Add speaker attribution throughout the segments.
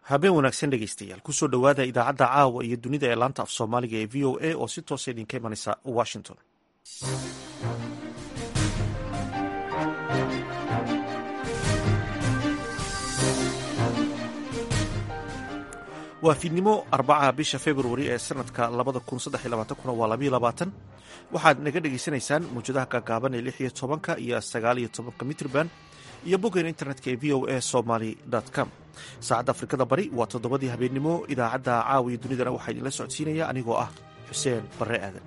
Speaker 1: habeen wanaagsan dhegeystayaal kusoo dhowaada idaacadda caawa iyo dunida ee laanta af soomaaliga ee v o a oo si toosa idinka imanaysa washington waa fiidnimo arbacaha bisha februari ee sanadka labada kun saddex iyo labaatan kuna waa labayo labaatan waxaad naga dhegaysanaysaan mawjadaha gaagaaban ee lix iyo tobanka iyo sagaal iyo tobanka mitrban iyo boggeena internetka ee v o a somaly com saacadda afrikada bari waa toddobadii habeennimo idaacadda caawa iyo dunidana waxaa idinla socodsiinaya anigoo ah xuseen barre aadan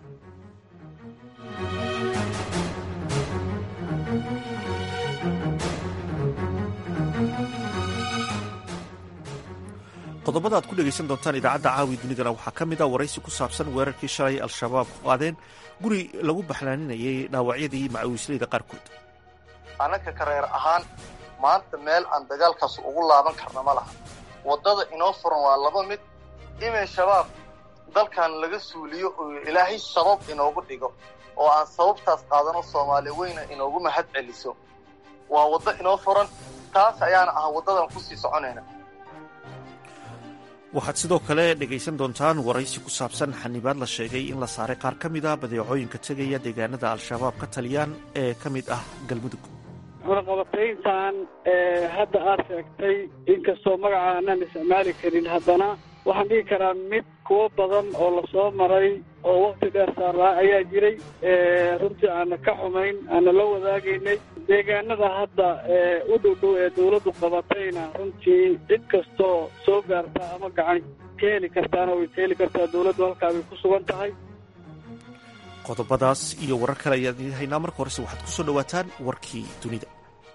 Speaker 1: qodobada aad ku dhegaysan doontaan idaacadda caawi dunidana waxaa ka mid a waraysi ku saabsan weerarkii shalay al-shabaab ku qaadeen guri lagu baxlaaninayay dhaawacyadii macawiisleyda qaarkood
Speaker 2: annaka kareer ahaan maanta meel aan dagaalkaas ugu laaban karna ma laha waddada inoo furan waa laba mid inay shabaab dalkan laga suuliyo oo ilaahay sabab inoogu dhigo oo aan sababtaas qaadano soomaali weyna inoogu mahad celiso waa waddo inoo furan taas ayaana ah waddadan kusii soconayna
Speaker 1: waxaad sidoo kale dhegaysan doontaan waraysi ku saabsan xanibaad la sheegay in la saaray qaar ka mid a badeecooyinka tegaya deegaanada al-shabaab ka taliyaan ee ka mid ah galmudug
Speaker 3: cunaqabatayntan hadda aad sheegtay inkastoo magaca aanaan isticmaali karin haddana waxaan dhihi karaa mid kuwo badan oo lasoo maray oo wakti dheer saaraa ayaa jiray runtii aana ka xumayn aana la wadaagaynay deegaanada hadda u dhow dhow ee dawladdu qabatayna runtii cid kastoo soo gaartaa ama gacan ka heli kartaana way ka heli kartaa dawladdu halkaa bay ku sugan tahay
Speaker 1: qodobadaas iyo warar kale ayaan idiin haynaa marka horese waxaad ku soo dhowaataan warkii dunida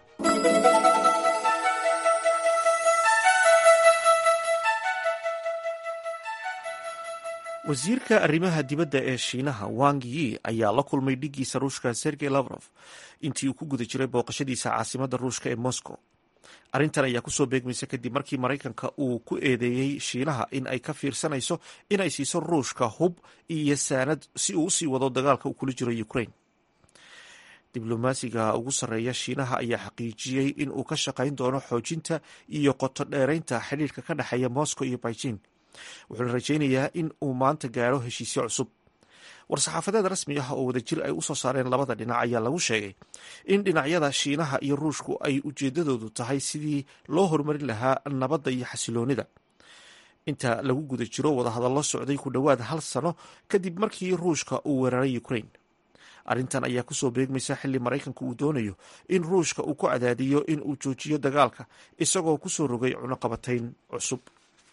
Speaker 1: wasiirka arrimaha dibadda ee shiinaha wang yi ayaa la kulmay dhiggiisa ruushka sergey lavrof intii uu ku guda jiray booqashadiisa caasimadda ruushka ee moscow arrintan ayaa kusoo beegmaysa kadib markii maraykanka uu ku eedeeyey shiinaha in ay ka fiirsanayso inay siiso ruushka hub iyo saanad si uu usii wado dagaalka uu kula jiro ukraine diblomaasiga ugu sarreeya shiinaha ayaa xaqiijiyey in uu ka shaqayn doono xoojinta iyo qoto dheeraynta xidhiirka ka dhexeeya moscow iyo beijing wuxuuna rajaynayaa in uu maanta gaaro heshiisyo cusub war-saxaafadeed rasmi ah oo wadajir ay usoo saareen labada dhinac ayaa lagu sheegay in dhinacyada shiinaha iyo ruushku ay ujeedadoodu tahay sidii loo horumarin lahaa nabadda iyo xasiloonida inta lagu guda jiro wadahadallo socday ku dhowaad hal sano kadib markii ruushka uu weeraray ukraine arrintan ayaa kusoo beegmaysa xilli maraykanku uu doonayo in ruushka uu ku cadaadiyo in uu joojiyo dagaalka isagoo kusoo rogay cunaqabatayn cusub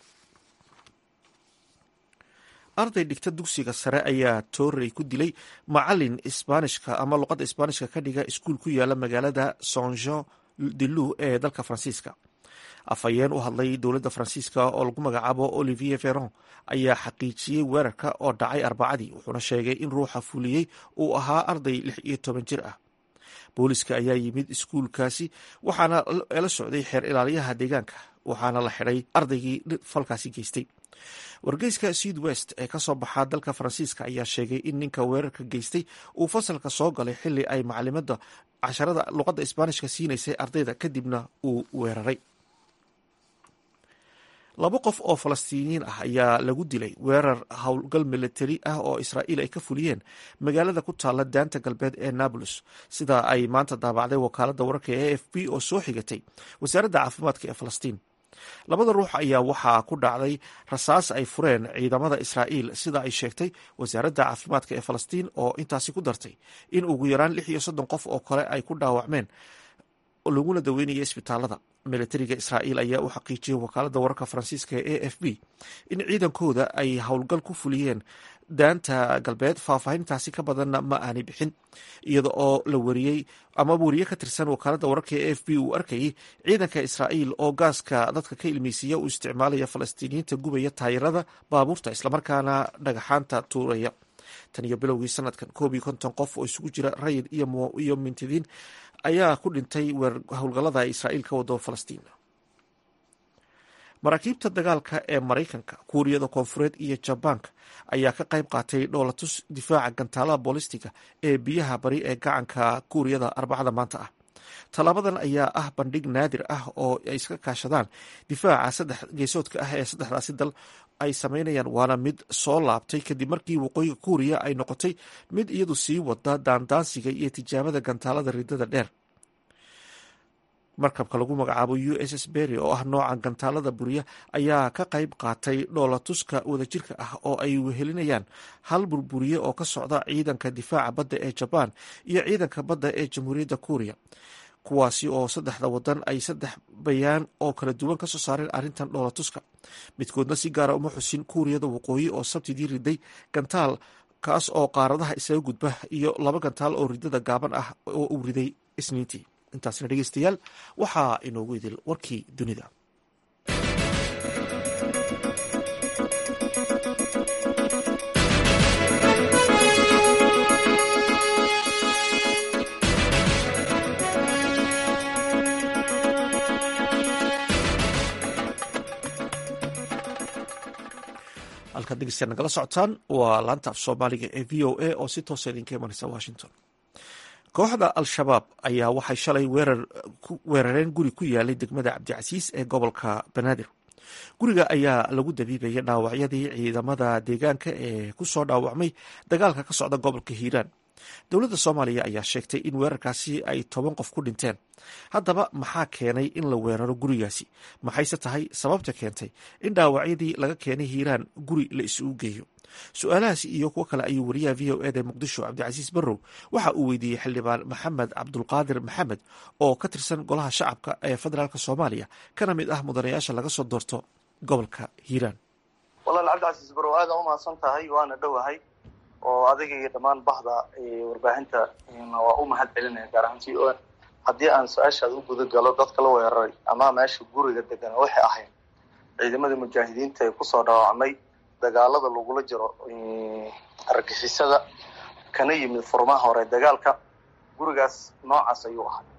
Speaker 1: arday dhigta dugsiga sare ayaa toorey ku dilay macalin isbaanishka ama luqadda isbaanishka ka dhiga iskuul ku yaala magaalada son jean de lou ee dalka faransiiska afhayeen u hadlay dowladda faransiiska oo lagu magacaabo olivier veron ayaa xaqiijiyey weerarka oo dhacay arbacadii wuxuuna sheegay in ruuxa fuliyey uu ahaa arday lix iyo toban jir ah booliska ayaa yimid iskuulkaasi waxaana la socday xeer ilaaliyaha deegaanka waxaana la xidhay ardaygii falkaasi geystay wargeyska south west ee kasoo baxaa dalka faransiiska ayaa sheegay in ninka weerarka geystay uu fasalka soo galay xili ay macalimada casharada luqadda isbaanishka siinaysay ardayda kadibna uu weeraray laba qof oo falastiiniyiin ah ayaa lagu dilay weerar howlgal militari ah oo israa'iil ay ka fuliyeen magaalada ku taalla daanta galbeed ee nablus sida ay maanta daabacday wakaaladda wararka ee a f b oo soo xigatay wasaaradda caafimaadka ee falastiin labada ruux ayaa waxaa ku dhacday rasaas ay fureen ciidamada israa'iil sida ay sheegtay wasaaradda caafimaadka ee falastiin oo intaasi ku dartay in ugu yaraan lix iyo soddon qof oo kale ay ku dhaawacmeen laguna daweynaya isbitaalada militariga israa'iil ayaa u xaqiijiyey wakaaladda wararka faransiiska ee a f b in ciidankooda ay howlgal ku fuliyeen daanta galbeed faahfaahintaasi ka badanna ma aanay bixin iyada oo la wariyey ama wariye ka tirsan wakaaladda wararka ee a f b uu arkayay ciidanka israa'iil oo gaaska dadka ka ilmeysiiya uu isticmaalaya falastiiniyiinta gubaya taayirada baabuurta islamarkaana dhagaxaanta tuuraya tan iyo bilowgii sanadkan koob iyo konton qof oo isugu jira rayid iyo mintidiin ayaa ku dhintay howlgallada ay israa'iil ka wado falastiin maraakiibta dagaalka ee maraykanka kuuriyada koonfureed iyo jabaanka ayaa ka qayb qaatay dhoolatus difaaca gantaalaha boolistiga ee biyaha bari ee gacanka kuuriyada arbacada maanta ah tallaabadan ayaa ah bandhig naadir ah oo ay iska kaashadaan difaaca saddex geesoodka ah ee saddexdaasi dal ay sameynayaan waana mid soo laabtay kadib markii waqooyiga kuuriya ay noqotay mid iyadu sii wada daandaansiga iyo tijaabada gantaalada ridada dheer markabka lagu magacaabo u s s berry oo ah nooca gantaalada buriya ayaa ka qayb qaatay dhoolatuska wadajirka ah oo ay wehelinayaan hal burburiye oo ka socda ciidanka difaaca badda ee jabaan iyo ciidanka badda ee jamhuuriyadda kuuriya kuwaasi oo saddexda wadan ay saddex bayaan oo kala duwan kasoo saareen arrintan dhoolatuska midkoodna si gaara uma xusin kuuriyada waqooyi oo sabtidii riday gantaal kaas oo qaaradaha isaga gudba iyo laba gantaal oo ridada gaaban ah oo uu riday isniintii intaasna dhegeystayaal waxaa inoogu idil warkii dunida halkaad dhegeystayaal nagala socotaan waa laanta af soomaaliga ee v o a oo si toosa idinka imanaysa washington kooxda al-shabaab ayaa waxay shalay weerareen guri ku yaalay degmada cabdicasiis ee gobolka banaadir guriga ayaa lagu dabiibaya dhaawacyadii ciidamada deegaanka ee kusoo dhaawacmay dagaalka ka socda gobolka hiiraan dowladda soomaaliya ayaa sheegtay in weerarkaasi ay toban qof ku dhinteen haddaba maxaa keenay in la weeraro gurigaasi maxayse tahay sababta keentay in dhaawacyadii laga keenay hiiraan guri la isugu geeyo su-aalahaasi iyo kuwo kale ayuu wariyaha v o eda muqdisho cabdicasiis barrow waxa uu weydiiyey xildhibaan maxamed cabdulqaadir maxamed oo ka tirsan golaha shacabka ee federaalk soomaaliya kana mid ah mudanayaasha laga soo doorto gobolka hiiraan
Speaker 2: walaal cabdicasiis barrow aada u mahadsan tahay waana dhowahay oo adiga iyo dhammaan bahda warbaahinta waa u mahad celinaya gaar ahaan t o n haddii aan su-aashaada u guda galo dadka la weeraray ama meesha guriga degan waxay ahayd ciidamadii mujaahidiinta ee kusoo dhaawacmay dagaalada lagula jiro argixisada kana yimid furmaha hore dagaalka gurigaas noocaas ayuu ahaa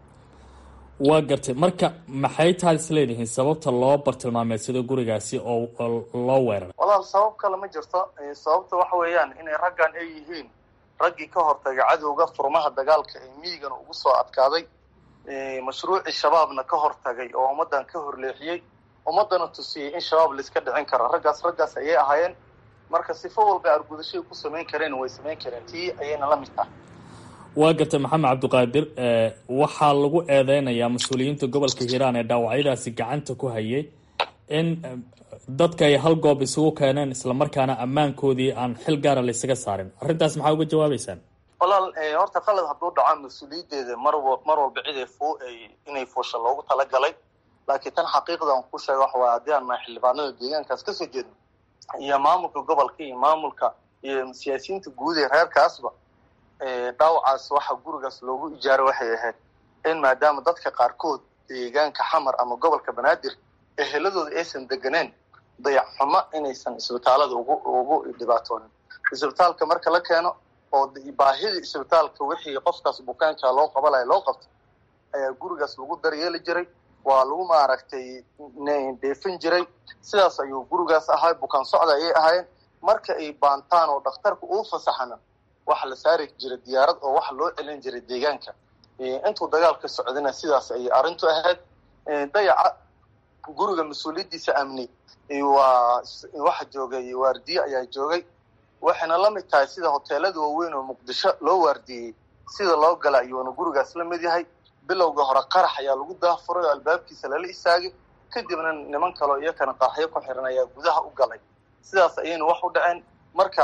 Speaker 4: waa gartay marka maxay tahay isleedihiin sababta loo bartilmaameedsado gurigaasi oo loo weeraray
Speaker 2: walaal sabab kale ma jirto sababta waxa weeyaan inay raggan ay yihiin raggii ka hortagay cadowga furmaha dagaalka ee miigana ugu soo adkaaday mashruucii shabaabna ka hortagay oo ummaddan ka horleexiyey ummaddana tusiyey in shabaab laiska dhicin karo raggaas raggaas ayay ahaayeen marka sifo walba argudashay ku samayn kareen way samayn kareen tii ayayna la mid tahay
Speaker 4: waa gartay maxamed cabdiqaadir waxaa lagu eedeynayaa mas-uuliyiinta gobolka hiiraan ee dhaawacyadaasi gacanta ku hayay in dadka ay hal goob isugu keeneen islamarkaana ammaankoodii aan xil gaara laysaga saarin arrintaas maxaa uga jawaabeysaan
Speaker 2: walaal horta qalad hadduu dhaco mas-uuliyaddeeda mar mar walba cid ay inay fuusha loogu talagalay laakiin tan xaqiiqdan ku sheega waxa waay haddii aan nahay xildhibaanada deegaankaas kasoo jeedno iyo maamulka gobolka iyo maamulka iyo siyaasiyiinta guud ee reerkaasba dhaawacaas waxa gurigaas loogu ijaaro waxay ahayd in maadaama dadka qaarkood deegaanka xamar ama gobolka banaadir eheladooda aysan deganeen dayacxumo inaysan isbitaalada ugu ugu dhibaatoonin isbitaalka marka la keeno oo baahidii isbitaalka wixii qofkaas bukaanka loo qabanaya loo qabto ayaa gurigaas lagu daryeeli jiray waa lagu maaragtay dheefin jiray sidaas ayuu gurigaas ahaa bukaan socda ayay ahaayeen marka ay baantaan oo dhakhtarka uu fasaxana waxa la saari jiray diyaarad oo waxa loo celin jiray deegaanka intuu dagaalka socdana sidaas ayay arrintu ahayd dayaca guriga mas-uuliyaddiisa amni waa waxa joogay waardiye ayaa joogay waxayna la mid tahay sida hoteelada waaweyn oo muqdisho loo waardiyey sida loo gala ayuuna gurigaas la mid yahay bilowga hore qarax ayaa lagu daafuray oo albaabkiisa lala istaagay kadibna niman kaleo iyakana qaraxyo ku xiran ayaa gudaha u galay sidaas ayayna wax u dhaceen marka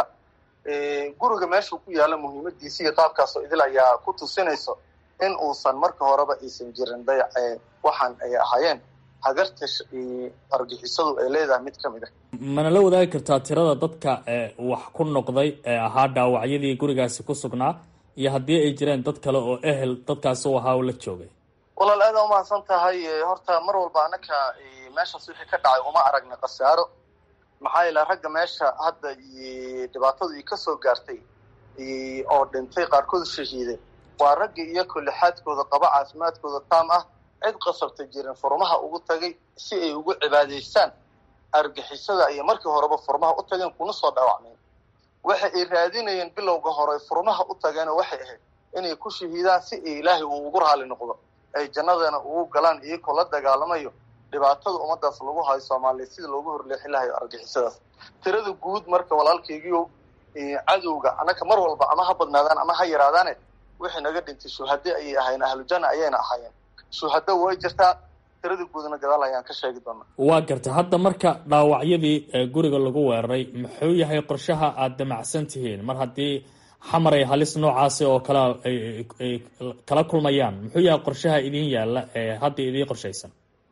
Speaker 2: guriga meeshuu ku yaalla muhiimadiisa iyo qaabkaasoo idil ayaa ku tusinayso in uusan marka horeba aysan jirin dayac waxaan ay ahaayeen hagarta argixisadu ay leedahay mid ka mid ah
Speaker 4: mana la wadaagi kartaa tirada dadka wax ku noqday ee ahaa dhaawacyadii gurigaasi ku sugnaa iyo haddii ay jireen dad kale oo ehel dadkaas u ahaa oo la joogay
Speaker 2: walaal aada umahadsan tahay horta mar walba anaka meeshaas wixii ka dhacay uma aragna khasaaro maxaa yeele ragga meesha hadda dhibaatadu ka soo gaartay oo dhintay qaarkood shahiiday waa ragga iyakoo lixaadkooda qaba caafimaadkooda taam ah cid qasabta jirin furmaha ugu tagay si ay ugu cibaadaystaan argixisada ayay markii horeba furmaha u tageen kuna soo dhaawacmeen waxa ay raadinayeen bilowga hore furmaha u tageenoo waxay ahayd inay ku shahiidaan si ay ilaahay uu ugu raali noqdo ay jannadeena ugu galaan iyagoo la dagaalamayo dhibaatada ummadaas lagu hayo soomaaliya sida loogu horleexin lahayo argixisadaas tirada guud marka walaalkaygiio cadowga annaka mar walba ama ha badnaadaan ama ha yaraadaane wixii naga dhintay shuhade ayay ahaayeen ahlujanna ayayna ahaayeen shuhado way jirtaa tirada guudna gadaal ayaan ka sheegi doonaa
Speaker 4: waa gartay hadda marka dhaawacyadii guriga lagu weeraray muxuu yahay qorshaha aada damacsan tihiin mar haddii xamar ay halis noocaasi oo kale ay kala kulmayaan muxuu yahay qorshaha idin yaalla ee hadda idiin qorshaysan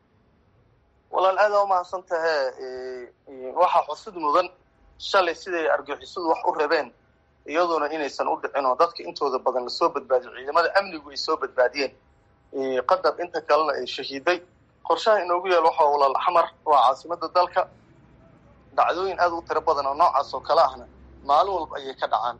Speaker 2: walaal aada umahadsan tahe waxaa xusid mudan shalay siday argixisadu wax u rabeen iyaduna inaysan u dhicin oo dadka intooda badan lasoo badbaadiyo ciidamada amnigu ay soo badbaadiyeen qadar inta kalena ay shahiiday qorshaha inoogu yaal waxaa walaal xamar waa caasimada dalka dhacdooyin aada u tiro badan oo noocaas oo kale ahna maalin walba ayay ka dhacaan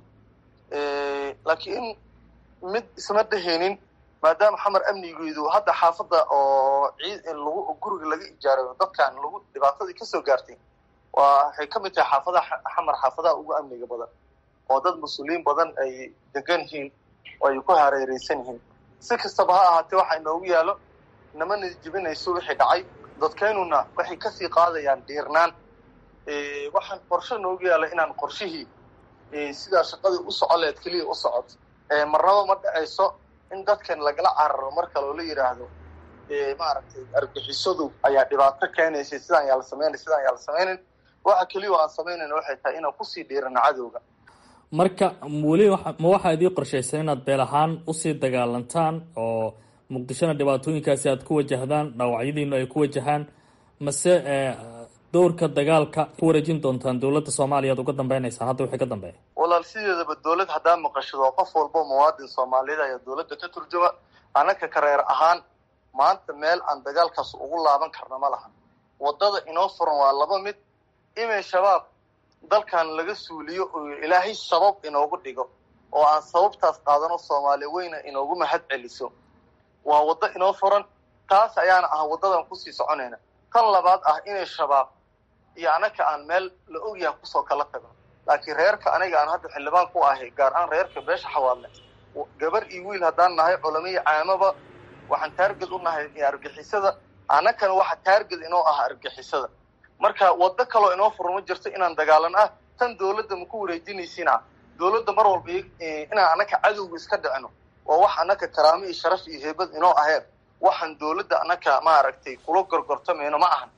Speaker 2: laakiin mid isma dhehaynin maadaama xamar amnigeedu hadda xaafadda oo ciid lagu guriga laga ijaarayo dadkan lagu dhibaatadii kasoo gaartay waa waxay ka mid tahay xaafadaha xamar xaafadaha ugu amniga badan oo dad mas-uuliyiin badan ay degan yihiin oo ay ku hareereysan yihiin si kastaba ha ahaatee waxa inoogu yaalo namana jibinayso wixii dhacay dadkeynuna waxay kasii qaadayaan dhiirnaan waxaan qorshe noogu yaala inaan qorshihii sidaa shaqadii u socoleed keliya u socod marnaba ma dhacayso in dadkan lagala cararo marka loola yidhaahdo maaragtay argixisadu ayaa dhibaato keenaysay sidaan yaa la sameynay sidaan yaa la sameynayn waxa keliya aan samaynayna waxay tahay inaan kusii dhiirano cadowga
Speaker 4: marka weli ma waxaa idii qorshaysan inaad beel ahaan usii dagaalantaan oo muqdishona dhibaatooyinkaasi aad ku wajahdaan dhaawacyadiinu ay ku wajahaan mase dowrka dagaalka ku wareejin doontaan dowladda soomaaliya ad uga dambaynaysaan hadda wixii ka dambeeya
Speaker 2: walaal sideedaba dowlad haddaa maqashado qof walbo muwaadin soomaaliyeed ayaa dowladda ka turjuma annaka kareer ahaan maanta meel aan dagaalkaas ugu laaban karna ma laha waddada inoo furan waa laba mid imay shabaab dalkan laga suuliyo oo ilaahay sabab inoogu dhigo oo aan sababtaas qaadano soomaaliya weyna inoogu mahad celiso waa waddo inoo furan taas ayaana ah waddadan kusii soconayna tan labaad ah inay shabaab iyo anaka aan meel la ogyaha kusoo kala tago laakiin reerka aniga aan hadda xildhibaan ku ahay gaar ahaan reerka beesha xawaadle gabar iyo wiil haddaan nahay culamiyo caamaba waxaan taarged u nahay argixisada annakana waxa taarged inoo ah argixisada marka waddo kaloo inoo furan ma jirto inaan dagaalan ah tan dowladda maku wareejinaysiina dowladda mar walba inaan annaka cadowga iska dhicino waa wax annaka karaamo iyo sharaf iyo heebad inoo aheen waxaan dowladda annaka maaragtay kula gorgortamayno ma ahan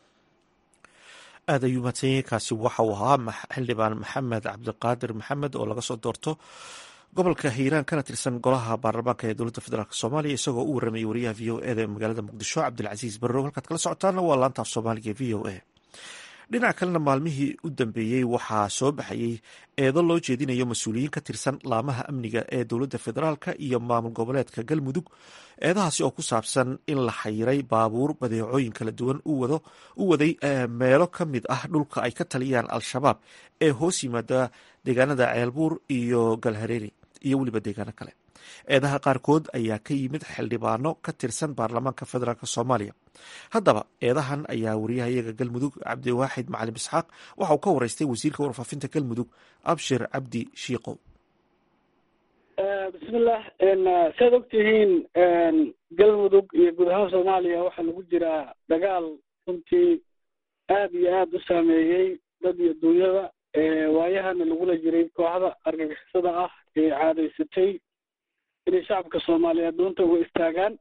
Speaker 1: aad ayuu mahadsanyahay kaasi waxa uu ahaa xildhibaan maxamed cabdiqaadir maxamed oo laga soo doorto gobolka hiiraan kana tirsan golaha baarlamaanka ee dowladda federaalk soomaaliya isagoo u waramayay wariyaha v o eda ee magaalada muqdisho cabdilcasiis barrow halkaad kala socotaana waa laanta af soomaaliga v o a dhinaca kalena maalmihii u dambeeyey waxaa soo baxayey eedo loo jeedinayo mas-uuliyiin ka tirsan laamaha amniga ee dowladda federaalka iyo maamul goboleedka galmudug eedahaasi oo ku saabsan in la xayiray baabuur badeecooyin kala duwan u waday meelo ka mid ah dhulka ay ka taliyaan al-shabaab ee hoos yimaada deegaanada ceelbuur iyo galhareeri iyo weliba deegaano kale eedaha qaarkood ayaa ka yimid xildhibaano ka tirsan baarlamaanka federaalk soomaaliya haddaba eedahan ayaa wariyahayaga galmudug cabdiwaaxid macalim isxaaq waxa uu ka wareystay wasiirka warfaafinta galmudug abshir cabdi shiikow
Speaker 3: bismillah saad ogtihiin galmudug iyo guud ahaan soomaaliya waxaa lagu jiraa dagaal runtii aada iyo aada u saameeyey dad iyo dunyada waayahana lagula jiray kooxda argagixisada ah ee caadaysatay inay shacabka soomaaliyeed doonta uga istaagaan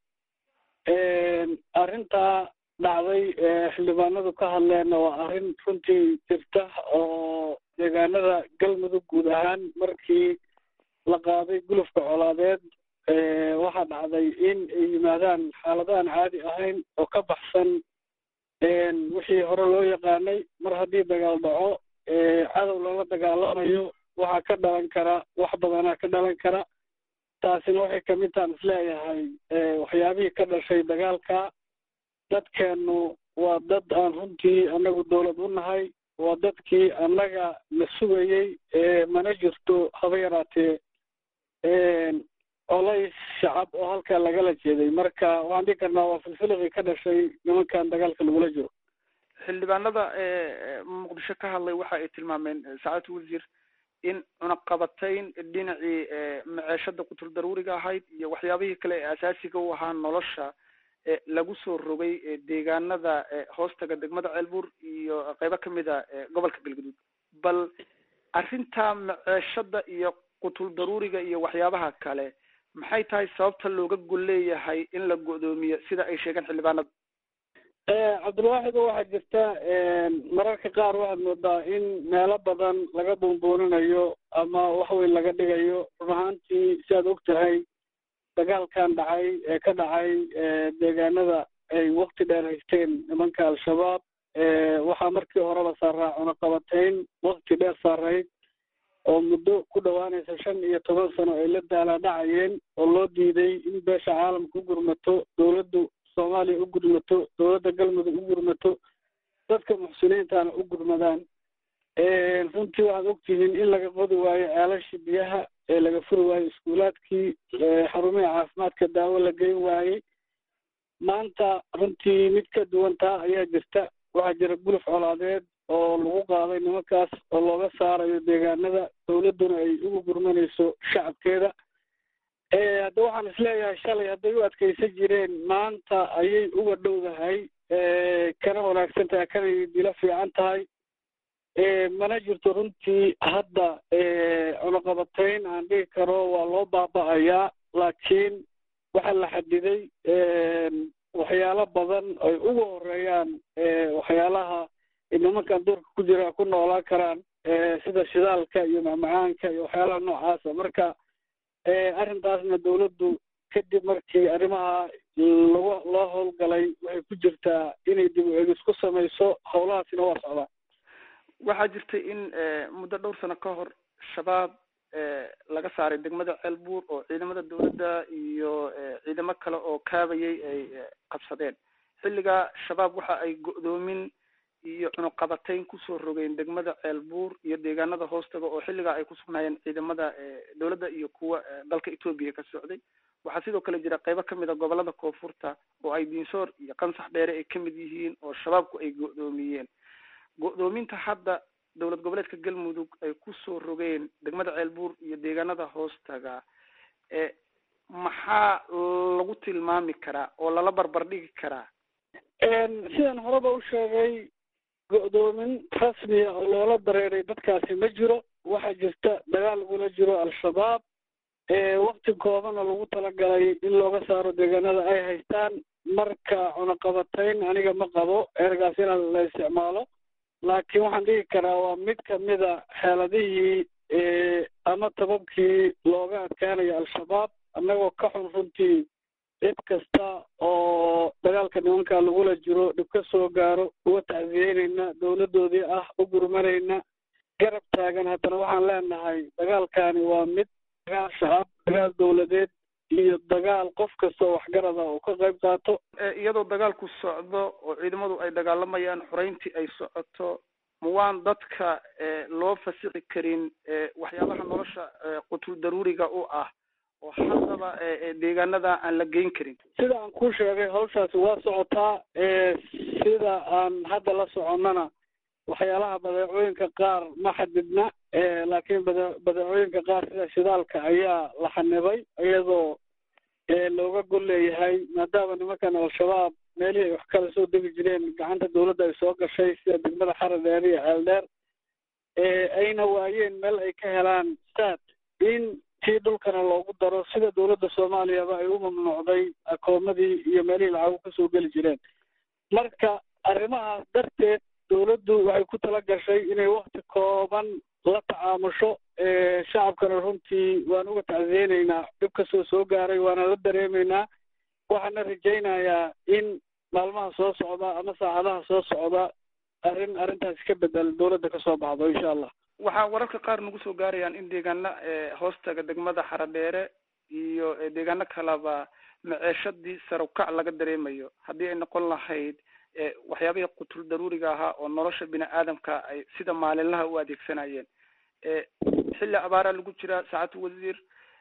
Speaker 3: arrintaa dhacday xildhibaanadu ka hadleenna waa arrin runtii jirta oo deegaanada galmudug guud ahaan markii la qaaday gulufka colaadeed waxaa dhacday in ay yimaadaan xaalado aan caadi ahayn oo ka baxsan wixii hore loo yaqaanay mar haddii dagaal dhaco cadow lala dagaalamayo waxaa ka dhalan kara wax badanaa ka dhalan kara taasina waxay kamid tahan isleeyahay waxyaabihii ka dhashay dagaalka dadkeennu waa dad aan runtii annagu dowlad u nahay waa dadkii annaga la sugayey mana jirto haba yaraatee colays shacab oo halkaa lagala jeeday marka waxaan dhihi karnaa waa filfiliqii ka dhashay nimankan dagaalka lagula jiro
Speaker 5: xildhibaanada muqdisho ka hadlay waxa ay tilmaameen saacadda wasiir
Speaker 3: in cunaqabatayn dhinacii maceeshada qutul daruuriga ahayd iyo waxyaabihii kale ee asaasiga u ahaa nolosha lagu soo rogay deegaanada hoostaga degmada ceelbuur iyo qeybo kamid a gobolka galguduud bal arrinta maceeshada iyo qutul daruuriga iyo waxyaabaha kale maxay tahay sababta looga gol leeyahay in la go'doomiyo sida ay sheegeen xildhibaanada
Speaker 5: cabdilwaaxid waxaa jirta mararka qaar waxaad moodaa in meelo badan laga buunbuuninayo ama waxweyn laga dhigayo run ahaantii si aad og tahay dagaalkan dhacay ee ka dhacay deegaanada ay wakti dheer haysteen nimanka al-shabaab waxaa markii horeba saaraa cunaqabatayn wakti dheer saarayd oo muddo ku dhowaanaysa shan iyo toban sano ay la daala dhacayeen oo loo diiday in beesha caalamka u gurmato dowladdu soomaaliya u gurmato dowladda galmudug u gurmato dadka muxsiniintana u gurmadaan runtii waxaad ogtihiin in laga qodi waayo ceelashii biyaha ee laga furi waayo iskuulaadkii xarumihii caafimaadka daawo la geyn waayey maanta runtii mid ka duwan taa ayaa jirta waxaa jira guluf colaadeed oo lagu qaaday nimankaas oo looga saarayo deegaanada dowladduna ay ugu gurmanayso shacabkeeda hadda waxaan isleeyahay shalay hadday u adkaysan jireen maanta ayay uga dhowdahay kana wanaagsan tahay kana dila fiican tahay mana jirto runtii hadda cunaqabatayn aan dhigi karo waa loo baaba'ayaa laakiin waxaa la xadiday waxyaalo badan ay uga horeeyaan waxyaalaha nimankan duurka ku jira ku noolaan karaan sida shidaalka iyo macmacaanka iyo waxyaalaha noocaasa marka arrintaasna dowladdu kadib markii arrimaha lagu loo howlgalay waxay ku jirtaa inay dib u egis ku samayso howlahaasina waa socdaan
Speaker 3: waxaa jirtay in muddo dhowr sano ka hor shabaab laga saaray degmada ceelbuur oo ciidamada dowladda iyo ciidamo kale oo kaabayay ay qabsadeen xilligaa shabaab waxa ay go'doomin iyo cunuqabatayn kusoo rogeen degmada ceelbuur iyo deegaanada hoostaga oo xilligaa ay ku sugnaayeen ciidamada dowladda iyo kuwa dalka etoobiya ka socday waxaa sidoo kale jira qeybo kamid a gobolada koonfurta oo ay diinsoor iyo qansax dheere ay kamid yihiin oo shabaabku ay go'doomiyeen go'doominta hadda dowlad goboleedka galmudug ay kusoo rogeen degmada ceelbuur iyo deegaanada hoostaga maxaa lagu tilmaami karaa oo lala barbar dhigi karaa
Speaker 5: sidaan horeba u sheegay go'doomin rasmiya oo loola dareeray dadkaasi ma jiro waxaa jirta dagaal lagula jiro al-shabaab wakti koobana lagu talagalay in looga saaro deegaanada ay haystaan marka cunaqabatayn aniga ma qabo ergaas in la isticmaalo laakiin waxaan dhigi karaa waa mid kamida xeeladihii ama tababkii looga adkaanayo al-shabaab annagoo ka xun runtii cid kasta oo dagaalka nimanka lagula jiro dhib ka soo gaaro uga tacsiyeynayna dowladdoodii ah u gurmanayna garab taagan haddana waxaan leenahay dagaalkani waa mid dagaal shacab dagaal dowladeed iyo dagaal qof kastoo waxgarada uu ka qayb qaato
Speaker 3: iyadoo dagaalku socdo oo ciidamadu ay dagaalamayaan xoreyntii ay socoto ma waan dadka loo fasixi karin waxyaabaha nolosha qutul daruuriga u ah oo haddaba deegaanada aan la geyn karin
Speaker 5: sida aan ku sheegay hawshaasi waa socotaa sida aan hadda la soconnana waxyaalaha badeecooyinka qaar ma xadidna laakiin bade badeecooyinka qaar sida shidaalka ayaa la xanibay iyadoo looga gol leeyahay maadaama nimankan al-shabaab meelihii ay wax kala soo degi jireen gacanta dowladda ay soo gashay sida degmada xara dheer iyo ceeldheer ayna waayeen meel ay ka helaan saad in tii dhulkana loogu daro sida dowladda soomaaliyaba ay u mamnuucday akoomadii iyo meelihii lacagu kasoo geli jireen marka arrimahaas darteed dowladdu waxay ku tala gashay inay wakti kooban la tacaamusho shacabkana runtii waan uga tacsiyeynaynaa dhib kastoo soo gaaray waana la dareemaynaa waxaana rajaynayaa in maalmaha soo socda ama saacadaha soo socda arrin arrintaasi ka bedel dowladda kasoo baxdo insha allah
Speaker 3: waxaa wararka qaar nagu soo gaarayaan in deegaano hoostaga degmada xaradheere iyo deegaano kaleba maceeshadii sarukac laga dareemayo haddii ay noqon lahayd waxyaabihii qutul daruuriga ahaa oo nolosha bini aadamka ay sida maalinlaha u adeegsanayeen xilli abaaraa lagu jiraa saacatu wasiir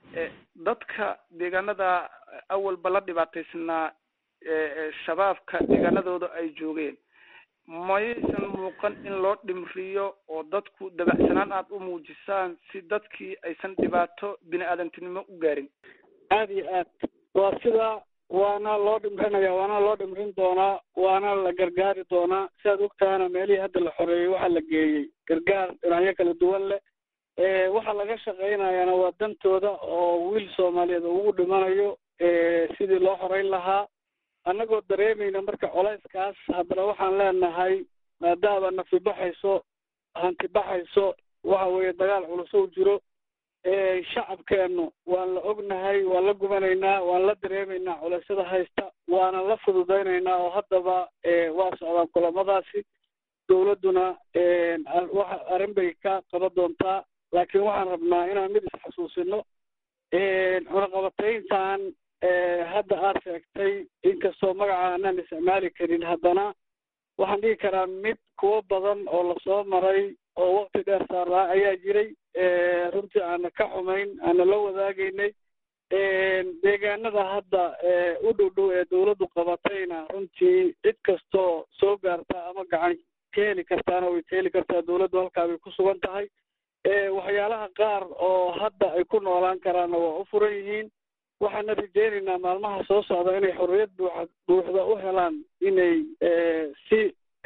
Speaker 3: dadka deegaanada awalba la dhibaataysnaa shabaabka deegaanadooda ay joogeen
Speaker 6: mayaysan muuqan in loo dhimriyo oo dadku dabacsanaan aad u muujisaan si dadkii aysan dhibaato bini aadantinimo u gaarin
Speaker 5: aada iyo aad waa sidaa waana loo dhimrinaya waana loo dhimrin doonaa waana la gargaari doonaa siaad ogtahana meelihii hadda la xoreeyey waxaa la geeyey gargaar dhinacyo kala duwan leh waxaa laga shaqaynayaana waa dantooda oo wiil soomaaliyeed ugu dhimanayo sidii loo xoreyn lahaa annagoo dareemayna marka colayskaas haddana waxaan leenahay maadaama nafi baxayso hanti baxayso waxa weeye dagaal culusow jiro shacabkeennu waan la ognahay waan la gubanaynaa waan la dareemaynaa culeysyada haysta waana la fududaynaynaa oo haddaba waa socdaan kulamadaasi dowladduna waxa arrin bay ka qaban doontaa laakiin waxaan rabnaa inaan mid isxasuusino cunaqabatayntan hadda aad sheegtay inkastoo magaca aanaan isticmaali karin haddana waxaan dhihi karaa mid kuwo badan oo lasoo maray oo wakti dheer saaraa ayaa jiray runtii aana ka xumayn aana la wadaagaynay deegaanada hadda u dhow dhow ee dawladdu qabatayna runtii cid kastoo soo gaarta ama gacan ka heli kartaana way ka heli kartaa dawladdu halkaa bay ku sugan tahay waxyaalaha qaar oo hadda ay ku noolaan karaanna waa u furan yihiin waxaana rajeynaynaa maalmaha soo socda inay xorriyad buuxa buuxda u helaan inay si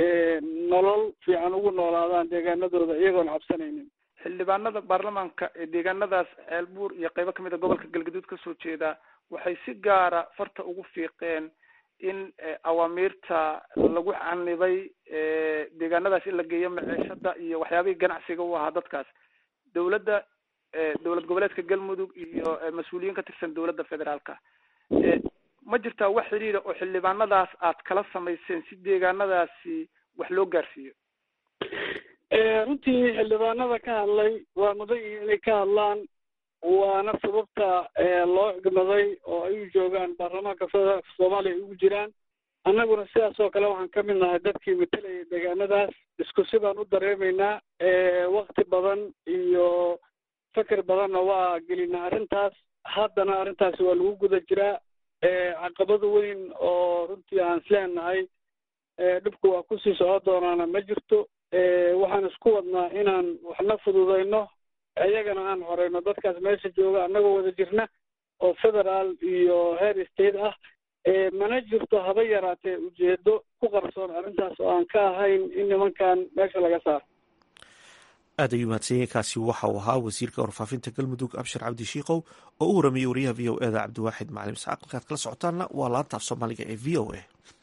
Speaker 5: nolol fiican ugu noolaadaan deegaanadooda iyagoon cabsanaynin
Speaker 6: xildhibaanada baarlamaanka ee deegaanadaas ceelbuur iyo qeybo kamid a gobolka galgaduud kasoo jeeda waxay si gaara farta ugu fiiqeen in awaamiirta lagu canibay deegaanadaas in la geeyo maciishada iyo waxyaabihii ganacsiga u ahaa dadkaas dawladda dowlad goboleedka galmudug iyo mas-uuliyiin ka tirsan dowladda federaalka ma jirtaa wax xidhiida oo xildhibaanadaas aad kala samayseen si deegaanadaasi wax loo gaarsiiyo
Speaker 5: runtii xildhibaanada ka hadlay waa mudan yihiin inay ka hadlaan waana sababta loo igmaday oo ay u joogaan baarlamaanka federaalka soomaaliya ay ugu jiraan annaguna sidaas oo kale waxaan ka mid nahay dadkii matalayay deegaanadaas isku si baan u dareemaynaa wakti badan iyo fakar badanna waa gelinaa arrintaas haddana arrintaasi waa lagu guda jiraa caqabada weyn oo runtii aan isleenahay dhibku waa kusii socon doonaana ma jirto waxaan isku wadnaa inaan waxna fududayno iyagana aan horeyno dadkaas meesha jooga annagoo wada jirna oo federaal iyo heer state ah mana jirto haba yaraatee ujeedo ku qarsoon arrintaas oo aan ka ahayn in nimankan meesha laga saaro
Speaker 1: aad ayuu mahadsanyahy kaasi waxa uu ahaa wasiirka warfaafinta galmudug abshir cabdi shiikow oo u waramayey wariyaha v o eda cabdiwaaxid macalim isxaaq halkaad kala socotaanna waa laanta af soomaaliga ee v o a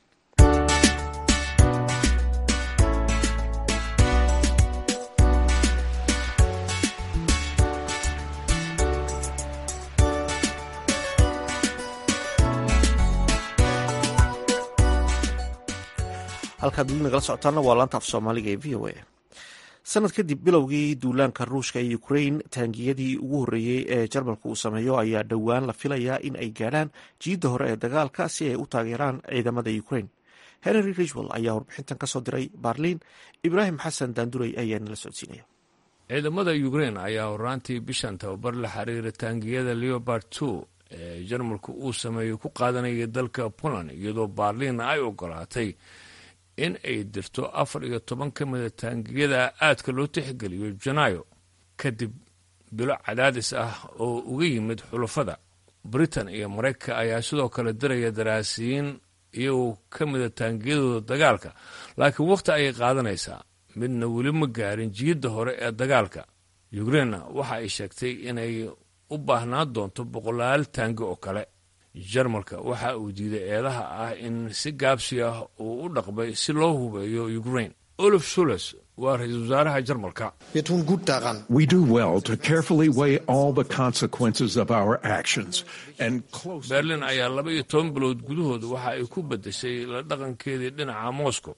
Speaker 1: halkaad weli nagala socotaana waa laanta af soomaaliga ee v o a sanad kadib bilowgii duulaanka ruushka ee ukrain taangiyadii ugu horreeyey ee jarmalka uu sameeyo ayaa dhowaan la filayaa in ay gaadhaan jiidda hore ee dagaalka si ay u taageeraan ciidamada ukrain henry ridgwell ayaa warbixintan kasoo diray barliin ibraahim xasan daandurey ayaa nala socodsiinaya
Speaker 7: ciidamada ukrain ayaa horaantii bishan tababar la xiriira taangiyada leobard two ee jarmalku uu sameeyo ku qaadanaya dalka poland iyadoo barliin ay ogolaatay in ay dirto afar iyo toban ka mida taangiyada aadka loo tixgeliyo janaayo kadib bilo cadaadis ah oo uga yimid xulafada britain iyo maraykanka ayaa sidoo kale diraya daraasiyiin iyagoo ka mida taangiyadooda dagaalka laakiin wakhti ayay qaadanaysaa midna weli ma gaarin jiyadda hore ee dagaalka ukrainna waxa ay sheegtay inay u baahnaan doonto boqolaal taangi oo kale jarmalka waxa uu diiday eedaha ah in si gaabsi ah uu u dhaqmay si loo hubeeyo ukrain olaf shules waa ra-iisul wasaaraha jarmalka
Speaker 8: We do well to carefully weigh all the consequences of our actions and close.
Speaker 7: berlin ayaa laba iyo toban bilood gudahooda waxa ay ku beddeshay la dhaqankeedii dhinaca moscow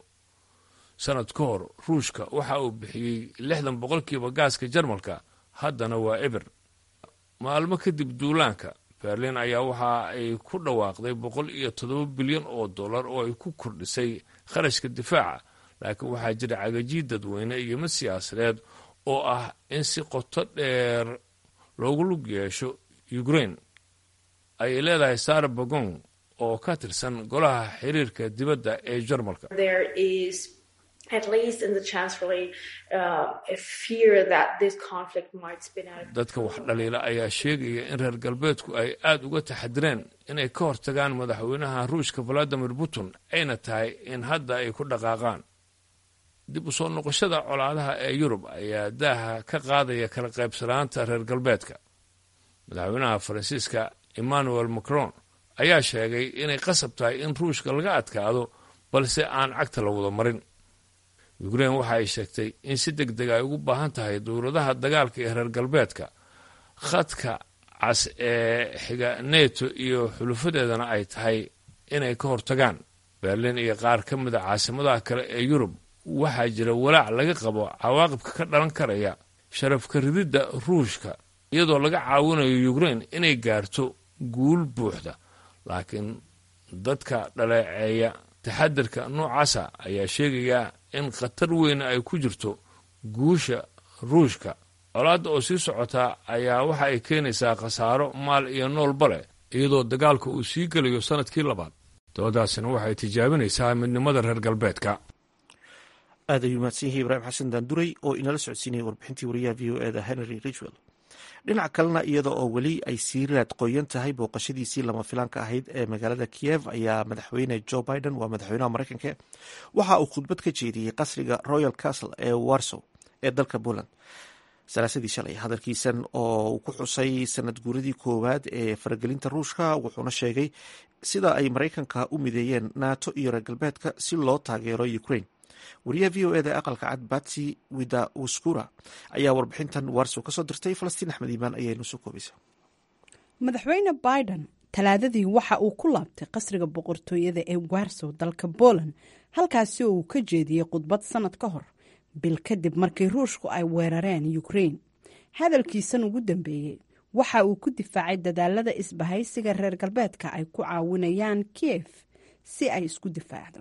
Speaker 7: sanad ka hor ruushka waxa uu bixiyey lixdan boqolkiiba gaaska jarmalka haddana waa eber maalmo kadib duulaanka berlin ayaa waxa ay ku dhawaaqday boqol iyo toddoba bilyan oo dollar oo ay ku kordhisay kharashka difaaca laakiin waxaa jira cagajiid dadweyne iyo mid siyaasadeed oo ah in si qoto dheer loogu lug yeesho ukrain ayay leedahay sara bagon oo ka tirsan golaha xiriirka dibadda ee jarmalka dadka wax dhaliila ayaa sheegaya in reer galbeedku ay aada uga taxadireen inay ka hortagaan madaxweynaha ruushka valadimir putin ayna tahay in hadda ay ku dhaqaaqaan dib u soo noqoshada colaadaha ee yurub ayaa daaha ka qaadaya kala qaybsanaanta reer galbeedka madaxweynaha faransiiska emmanuel macron ayaa sheegay inay qasab tahay in ruushka laga adkaado balse aan cagta la wada marin ukrein waxa ay sheegtay in si deg deg ay ugu baahan tahay dowladaha dagaalka ee reer galbeedka khadka cas ee xiga neto iyo xulufadeedana ay tahay inay ka hortagaan berlin iyo qaar ka mida caasimadaha kale ee yurub waxaa jira walaac laga qabo cawaaqibka ka dhalan karaya sharafka rididda ruushka iyadoo laga caawinayo ukrein inay gaarto guul buuxda laakiin dadka dhaleeceeya taxadirka noocaasa ayaa sheegaya in khatar weyn ay ku jirto guusha ruushka colaadda oo sii socotaa ayaa waxa ay keenaysaa khasaaro maal iyo noolba leh iyadoo dagaalka uu sii gelayo sannadkii labaad doodaasina waxay tijaabinaysaa midnimada reer galbeedka
Speaker 1: aad ayuu mahadsan yahay ibraahim xasan daanduray oo inala socodsiinayay warbixintii wariyaha v o eda henry richwell dhinaca kalena iyada oo weli ay sii raad qoyan tahay booqashadiisii lama filaanka ahayd ee magaalada kiyev ayaa madaxweyne joe biden waa madaxweynaha mareykanka waxa uu khudbad ka jeediyey qasriga royal castle ee warsow ee dalka poland salaasadii shalay hadalkiisan oo uu ku xusay sanad guuradii koowaad ee faragelinta ruushka wuxuuna sheegay sida ay mareykanka u mideeyeen nato iyo reer galbeedka si loo taageero ukraine wariyaha v o eda aqalka cad batsi wida waskura ayaa warbixintan warsow kasoo dirtay falastiin axmed iimaan ayaynu soo koobaysa
Speaker 9: madaxweyne biden talaadadii waxa uu ku laabtay qasriga boqortooyada ee warsow dalka poland halkaasi oo uu ka jeediyey khudbad sanad ka hor bil kadib markii ruushku ay weerareen ukrain hadalkiisan ugu dambeeyey waxa uu ku difaacay dadaalada isbahaysiga reer galbeedka ay ku caawinayaan kiev si ay isku difaacdo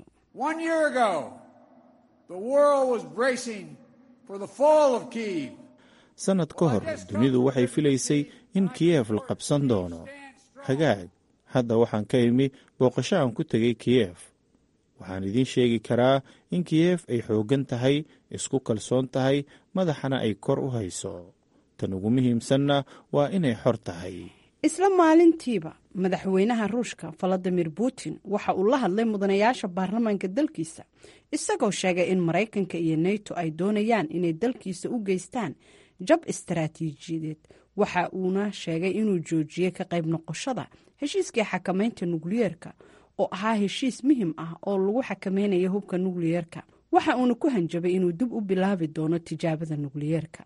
Speaker 10: sannad ka hor dunidu waxay filaysay in kiyef la qabsan doono hagaag hadda waxaan ka imi booqasho aan ku tegay kiyef waxaan idiin sheegi karaa in kiyef ay xooggan tahay isku kalsoon tahay madaxana ay kor u hayso tan ugu muhiimsanna waa inay xor tahay
Speaker 9: isla maalintiiba madaxweynaha ruushka valadimir putin waxa uu la hadlay mudanayaasha baarlamaanka dalkiisa isagoo sheegay in maraykanka iyo neto ay doonayaan inay dalkiisa u geystaan jab istaraatiijiyadeed waxa uuna sheegay inuu joojiyey ka qayb noqoshada heshiiskii xakamaynta nukliyeerka oo ahaa heshiis muhim ah oo lagu xakamaynayo hubka nukliyeerka waxa uuna ku hanjabay inuu dib u bilaabi doono tijaabada nukliyeerka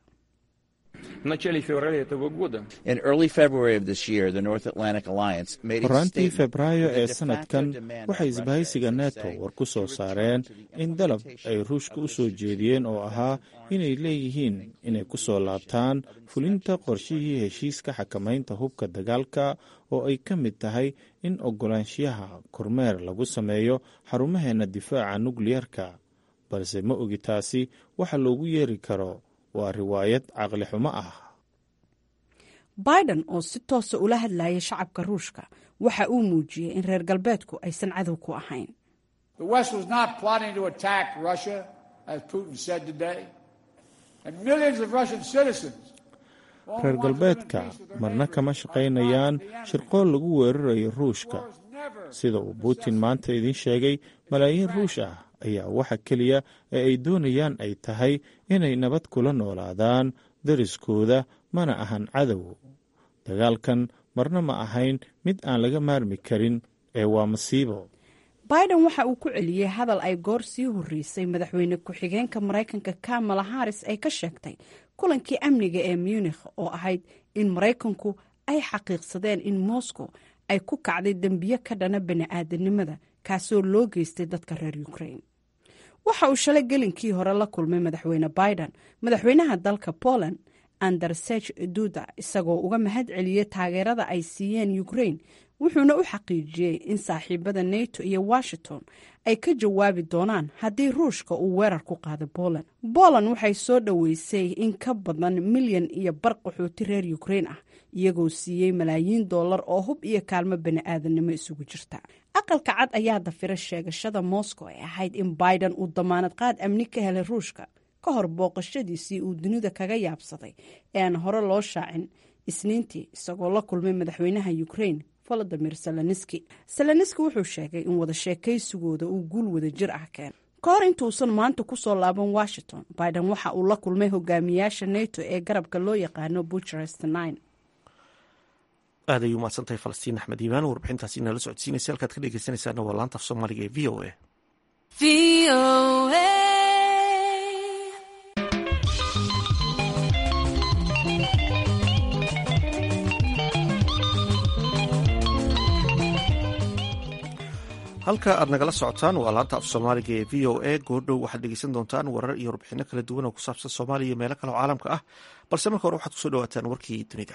Speaker 10: horaantii febraayo ee sanadkan waxay isbahaysiga neto war ku soo saareen in dalab ay ruushka u soo jeediyeen oo ahaa inay leeyihiin inay ku soo laabtaan fulinta qorshihii heshiiska xakamaynta hubka dagaalka oo ay ka mid tahay in ogolaanshiyaha kormeer lagu sameeyo xarumaheenna difaaca nukliyerka balse ma ogi taasi waxa loogu yeeri karo waa riwaayad caqli xumo ah
Speaker 9: biden oo si toosa ula hadlayay shacabka ruushka waxa uu muujiyey in reer galbeedku aysan cadow ku ahayn
Speaker 10: reer galbeedka marna kama shaqaynayaan shirqool lagu weerarayo ruushka sida uu putin maanta idiin sheegay malaayiin ruush ah ayaa waxa keliya ee ay doonayaan ay tahay inay nabad kula noolaadaan dariskooda mana ahan cadow dagaalkan marna ma ahayn mid aan laga maarmi karin ee waa masiibo
Speaker 9: biden waxa uu ku celiyey hadal ay goor sii horreysay madaxweyne ku-xigeenka maraykanka kamala haris ay ka sheegtay kulankii amniga ee munikh oo ahayd in maraykanku ay xaqiiqsadeen in moscow ay ku kacday dembiyo ka dhana bani-aadanimada kaasoo loo geystay dadka reer ukraine waxa uu shalay gelinkii hore la kulmay madaxweyne biden madaxweynaha dalka poland andersech duda isagoo uga mahad celiyey taageerada ay siiyeen ukraine wuxuuna u xaqiijiyey in saaxiibada neto iyo washington ay ka jawaabi doonaan haddii ruushka uu weerar ku qaado poland poland waxay soo dhoweysay in ka badan milyan iyo bar qaxooti reer ukraine ah iyagoo siiyey malaayiin dollar oo hub iyo kaalmo bani-aadannimo isugu jirta aqalka cad ayaa dafira sheegashada moscow ee ahayd in biden uu damaanad qaad amni ka helay ruushka ka hor booqashadiisii uu dunida kaga yaabsaday ee aan hore loo shaacin isniintii isagoo la kulmay madaxweynaha ukrain volodimir zelenski zelenski wuxuu sheegay in wada sheekaysigooda uu guul wada jir ah keen ka hor intuusan maanta kusoo laaban washington biden waxa uu la kulmay hogaamiyaasha nato ee garabka loo yaqaano bucharest nine
Speaker 1: aad ay umahadsantahay falastiin axmed iimaan warbixintaasi inala socodsiinaysa halkaad ka dhegeysanaysaana waa laanta af soomaaliga ee v o a halka aad nagala socotaan waa laanta af soomaaliga ee v o a goordhow waxaad dhegeysan doontaan warar iyo warbixino kala duwan oo ku saabsan soomaaliya iyo meelo kale oo caalamka ah balse marka hore waxaad kusoo dhawaataan warkii dunida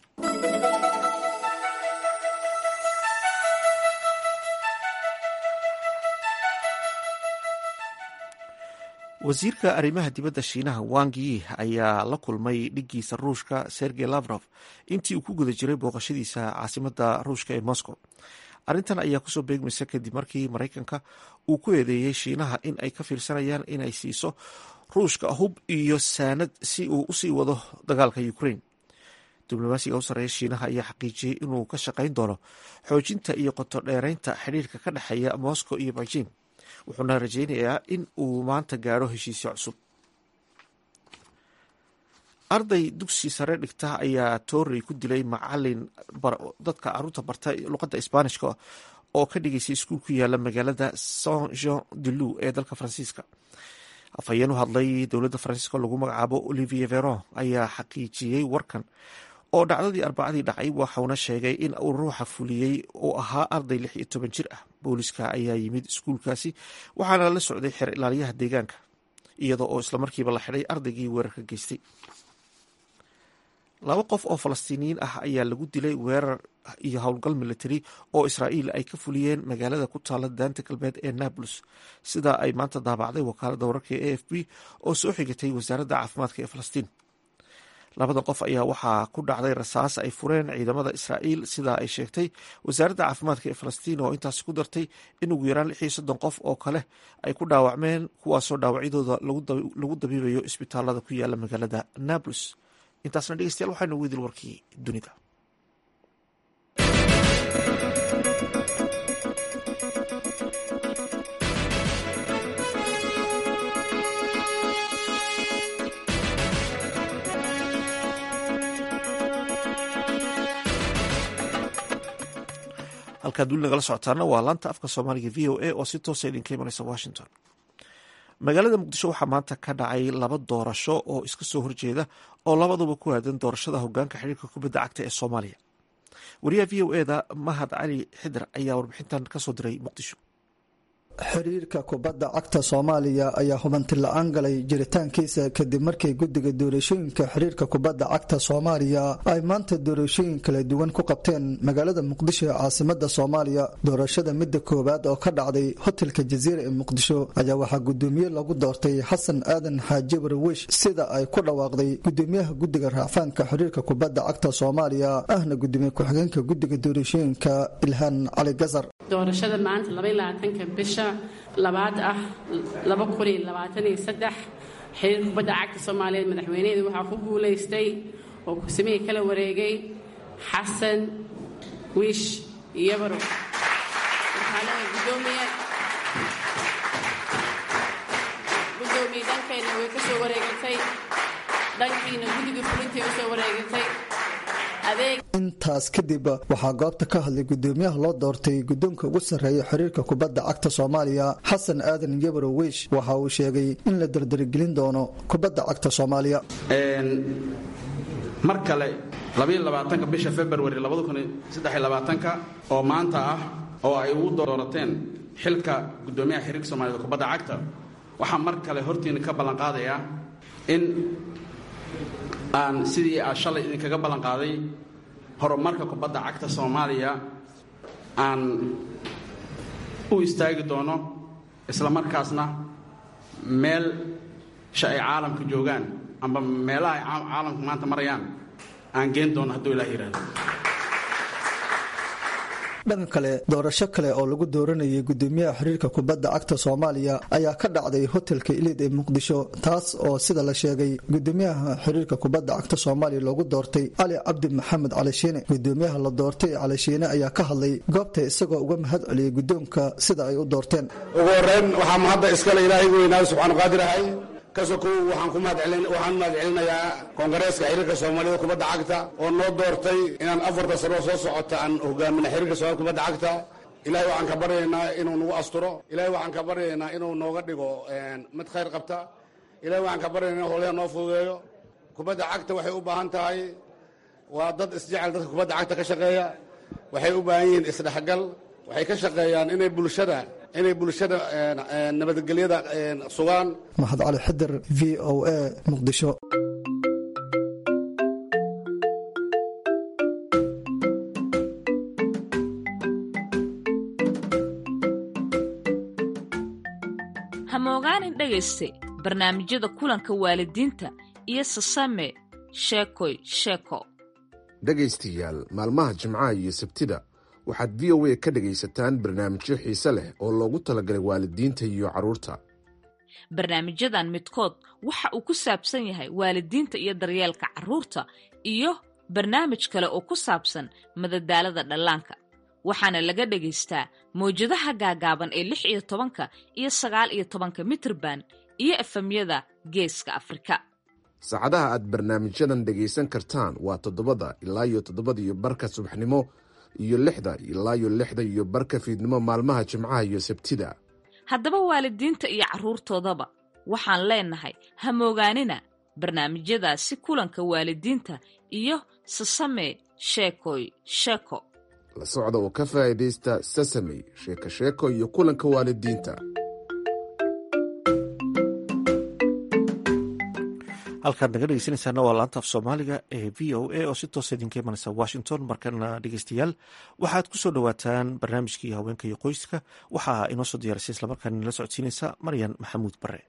Speaker 1: wasiirka arrimaha dibadda shiinaha wang yi ayaa la kulmay dhigiisa ruushka sergey lavrov intii uu ku guda jiray booqashadiisa caasimadda ruushka ee moscow arrintan ayaa kusoo beegmaysa kadib markii maraykanka uu ku eedeeyey shiinaha in ay ka fiirsanayaan inay siiso ruushka hub iyo saanad si uu usii wado dagaalka ukraine diblomaasiga u sarreeya shiinaha ayaa xaqiijiyey inuu ka shaqayn doono xoojinta iyo qoto dheeraynta xidhiirka ka dhexeeya moscow iyo beijing wuxuuna rajeynayaa in uu maanta gaadho heshiisyo cusub arday dugsi sare dhigta ayaa toorey ku dilay macalin dadka caruurta barta luqadda isbaanishka oo ka dhigaysay iskuul ku yaala magaalada saint jean de lou ee dalka faransiiska afhayeen u hadlay dowladda faransiiska lagu magacaabo olivier veron ayaa xaqiijiyey warkan oo dhacdadii arbacadii dhacay waxauna sheegay in uu ruuxa fuliyey uu ahaa arday lix iyo toban jir ah booliska ayaa yimid iskuulkaasi waxaana la socday xeer ilaaliyaha deegaanka iyadoo oo islamarkiiba la xidhay ardaygii weerarka geystay laba qof oo falastiiniyiin ah ayaa lagu dilay weerar iyo howlgal military oo israa'iil ay ka fuliyeen magaalada ku taala daanta galbeed ee nablus sidaa ay maanta daabacday wakaaladda wararka ee a f b oo soo xigatay wasaaradda caafimaadka ee falastiin labadan qof ayaa waxaa ku dhacday rasaas ay fureen ciidamada israa'iil sidaa ay sheegtay wasaaradda caafimaadka ee falastiin oo intaasi ku dartay in ugu yaraan lix iyo soddon qof oo kale ay ku dhaawacmeen kuwaasoo dhaawacyadooda lagu dabiibayo isbitaalada ku yaala magaalada nablus intaasna dhegeystayaal waxaynu weydil warkii dunida halkaad weli nagala socotaana waa laanta afka soomaaliga v o a oo si toosa idinka imanaysa washington magaalada muqdisho waxaa maanta ka dhacay laba doorasho oo iska soo horjeeda oo labaduba ku aadan doorashada hogaanka xiriirka kubadda cagta ee soomaaliya wariyaha v o eda mahad cali xidar ayaa warbixintan kasoo diray muqdisho
Speaker 11: xiriirka kubadda cagta soomaaliya ayaa hubanti la-aan galay jiritaankiisa kadib markii guddiga doorashooyinka xiriirka kubadda cagta soomaaliya ay maanta doorashooyin kala duwan ku qabteen magaalada muqdisho ee caasimada soomaaliya doorashada midda koowaad oo ka dhacday hotelka jaziira ee muqdisho ayaa waxaa gudoomiye lagu doortay xasan aadan xaaji warwish sida ay ku dhawaaqday gudoomiyaha guddiga raafaanka xiriirka kubadda cagta soomaaliya ahna gudoomiye ku-xigeenka guddiga doorashooyinka ilhaan cali gasar
Speaker 12: doorashada maanta labaylabaatanka bisha labaad ah laba kun iyo labaatan iyo saddex xiriirka kubadda cagta soomaaliyeed madaxweynaheedu waxaa ku guulaystay oo kusamihii kala wareegay xasan wiish iyobarow waxaa leeyahay gudoomiye gudoomiye dhankayna way ka soo wareegatay dhankiina guddiga fulintay u soo wareegatay
Speaker 11: intaas kadib waxaa goobta ka hadlay gudoomiyaha loo doortay guddoonka ugu sarreeya xiriirka kubadda cagta soomaaliya xasan aadan yabaro wiish waxa uu sheegay in la dardaragelin doono kubadda cagta soomaaliya
Speaker 13: mar kale labaatanka bisha februari ka oo maanta ah oo ay ugu doorateen xilka gudoomiyaha xiriirka soomaaliyed kubadda cagta waxaa mar kale hortiina ka ballanqaadayaa in aan sidii aa shalay idinkaga ballanqaaday horumarka kubadda cagta soomaaliya aan u istaagi doono isla markaasna meel sha ay caalamka joogaan amba meelaha ay caalamku maanta marayaan aan geen doono hadduu ilaah yidhaahdo
Speaker 11: dhanka kale doorasho kale oo lagu dooranayay gudoomiyaha xiriirka kubadda cagta soomaaliya ayaa ka dhacday hotelka iliid ee muqdisho taas oo sida la sheegay gudoomiyaha xiriirka kubadda cagta soomaaliya loogu doortay cali cabdi maxamed calishiine gudoomiyaha la doortay calishiine ayaa ka hadlay goobta isagoo uga mahad celiyey gudoonka sida ay u doorteen
Speaker 14: ugu horeyn waxaa mahadda iskale ilaahay weynaa subxaanu qaadir ahay kasokow waxaan ku mahadwaxaan mahad celinayaa koongareeska xiriirka soomaalida kubadda cagta oo noo doortay inaan afarta sano soo socota aan hogaamina xiriirka soomaalida kubadda cagta ilahay waxaan ka baryaynaa inuu nagu asturo ilahay waxaan ka baryaynaa inuu nooga dhigo mid khayr qabta ilahay waxaan ka baryaynaa in howlaha noo fududeeyo kubadda cagta waxay u baahan tahay waa dad isjecel dadka kubadda cagta ka shaqeeya waxay u baahan yihiin isdhexgal waxay ka shaqeeyaan inay bulshada inay bulshada nabadgelyada sugaan
Speaker 11: maxad cali xidir v o a muqdisho
Speaker 15: hamogaanin dhegayste barnaamijyada kulanka waalidiinta iyo sasame sheekoy sheeko
Speaker 16: dhegaystayaal maalmaha jimcaha iyo sabtida waxaad v o a ka dhegaysataan barnaamijyo xiise leh oo loogu talagalay waalidiinta iyo carruurta
Speaker 15: barnaamijyadan midkood waxa uu ku saabsan yahay waalidiinta iyo daryeelka carruurta iyo barnaamij kale oo ku saabsan madadaalada dhallaanka waxaana laga dhagaystaa mawjadaha gaagaaban ee lix iyo tobanka iyo sagaal iyo tobanka mitrban iyo efemyada geeska afrika
Speaker 16: saacadaha aad barnaamijyadan dhegaysan kartaan waa toddobada ilaa iyo toddobada iyo barka subaxnimo iyo lixda ilaa iyo lixda iyo barka fiidnimo maalmaha jimcaha iyo sabtida
Speaker 15: haddaba waalidiinta iyo carruurtoodaba waxaan leenahay hamoogaanina barnaamijyadaasi kulanka waalidiinta iyo sasame sheekoy sheeko
Speaker 16: la socda oo ka faa'iidaysta sasamey sheeko sheeko iyo kulanka waalidiinta
Speaker 1: halkaad naga dhegeysanaysaana waa laanta af soomaaliga ee v o a oo si toosa idinka imanaysa washington markana dhegeystayaal waxaad ku soo dhowaataan barnaamijkii haweenka iyo qoyska waxaa inoo soo diyaarisay islamarkaana nala socodsiinaysa maryan maxamuud bare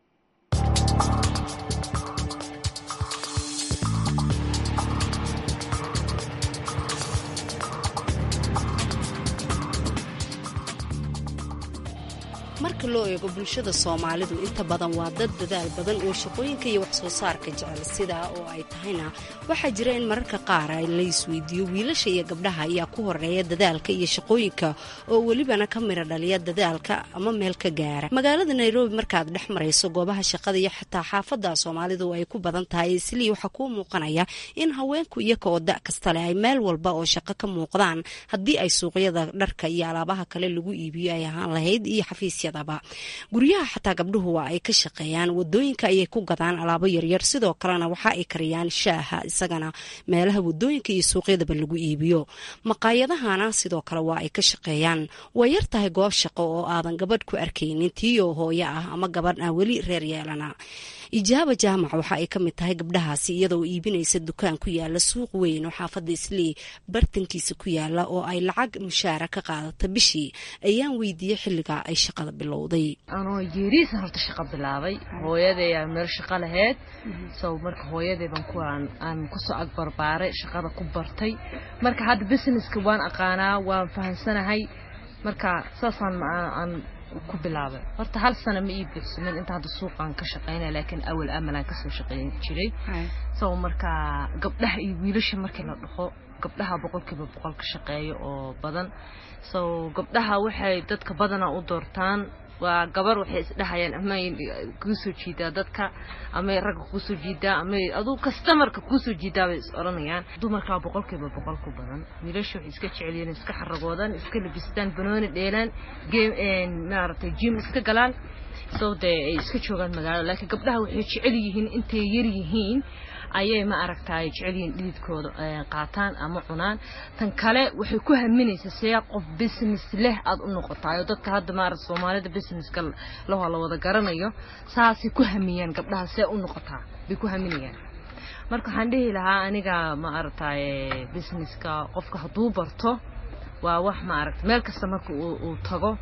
Speaker 17: marka loo eego bulshada soomaalidu inta badan waa dad dadaal badan oo shaqooyinka iyo waxsoo saarka jecel sidaa oo ay tahayna waxaa jira in mararka qaar la isweydiiyo wiilasha iyo gabdhaha ayaa ku horeeya dadaalka iyo shaqooyinka oo welibana ka mira dhaliya dadaalka ama meel ka gaara magaalada nairobi markaad dhex marayso goobaha shaqada iyo xataa xaafada soomaalidu ay ku badan tahay islii waxaa kuu muuqanaya in haweenku iyaga oo da kasta leh ay meel walba oo shaqo ka muuqdaan haddii ay suuqyada dharka iyo alaabaha kale lagu iibiyo ay ahaan lahayd iyo xafiisya guryaha xataa gabdhuhu waa ay ka shaqeeyaan wadooyinka ayay ku gadaan alaabo yaryar sidoo kalena waxa ay kariyaan shaaha isagana meelaha wadooyinka iyo suuqyadaba lagu iibiyo maqaayadahana sidoo kale waa ay ka shaqeeyaan way yar tahay goob shaqo oo aadan gabadh ku arkaynin tiiyoo hooyo ah ama gabadh aan weli reer yeelana ijaaba jaamac waxa ay ka mid tahay gabdhahaasi iyadoo iibinaysa dukaan ku yaala suuq weyn oo xaafadda islii bartankiisa ku yaala oo ay lacag mushaara ka qaadata bishii ayaan weydiiyey xilligaa ay shaqada bilowday
Speaker 18: anoo yeeriisan horta shaqo bilaabay hooyaday aa meel shaqo lahayd so marka hooyadayban kuwaan aan kusoo agbarbaaray shaqada ku bartay marka hadda businesska waan aqaanaa waan fahansanahay marka saasaan aan ku bilaabay horta hal sano ma ii buuxsamin inta hadda suuqaan ka shaqaynaya laakiin awal amalaan kasoo shaqayn jiray so marka gabdhaha iyo wiilasha markii la dhaho gabdhaha boqolkiiba boqol ka shaqeeya oo badan so gabdhaha waxay dadka badanaa u doortaan waa gabar waxay isdhahayaan amay kuusoo jiidaa dadka amay ragga kuusoo jiidaa amay aduu kastamarka kuusoo jiidaa bay is odhanayaan dumarkaa boqolkiiba boqol ku badan wiilasha waxay iska jecelyihiin iska xaragoodaan iska labistaan banooni dheelaan game maaragtay jim iska galaan soo dee ay iska joogaan magaalada laakiin gabdhaha waxay jecel yihiin intay yar yihiin ayay ma aragtaay jecel yihiin dhididkooda qaataan ama cunaan tan kale waxay ku haminaysaa see qof business leh aad u noqotaayo dadka hadda maarata soomaalida businesska lahoo la wada garanayo saasay ku hamiyaan gabdhaha see u noqotaa bay ku haminayaan marka waxaan dhihi lahaa aniga ma aragtaay businesska qofka hadduu barto waa wax ma aragta meel kasta marka uu tago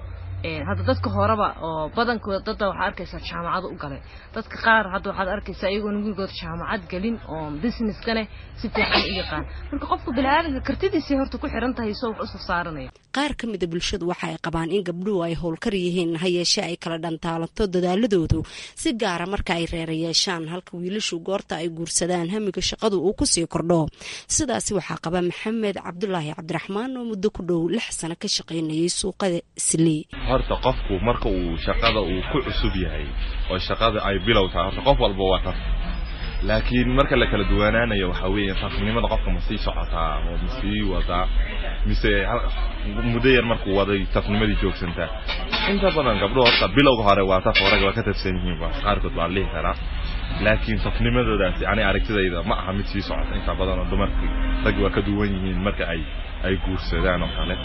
Speaker 18: hadda dadka horeba oo badankooda dadda waxaa arkaysaa jaamacado u galay dadka qaar hadda waxaad arkaysaa iyagoona weligood jaamacad gelin oo businesskane si fiican u yaqaan marka qofka biniaadanka kartidiisay horta ku xiran tahay soo wax usoo saaranaya
Speaker 17: qaar ka mida bulshadu waxa ay qabaan in gabdhuhu ay howlkar yihiin ha yeeshee ay kala dhantaalanto dadaaladoodu si gaara marka ay reera yeeshaan halka wiilashu goorta ay guursadaan hamiga shaqadu uu kusii kordho sidaasi waxaa qaba maxamed cabdulaahi cabdiraxmaan oo muddo ku dhow lix sano ka shaqaynayay suuqada islii
Speaker 19: horta qofku marka uu shaqada uu ku cusub yahay oo shaqada ay bilow tahay horta qof walba waa taf laakiin marka la kala duwanaanayo waxaa weeye tafnimada qofka ma sii socotaa oo ma sii wadaa mise muddo yar markuu waday tafnimadii joogsantaa inta badan gabdho horta bilowga hore waa taf rag waa ka tafsan yihiin ba qaarkood waa lihi karaa laakiin tafnimadoodaasi ani aragtidayda ma aha mid sii socota inta badan oo dumarkii rag waa ka duwan yihiin marka ay ay guursadaan oo kale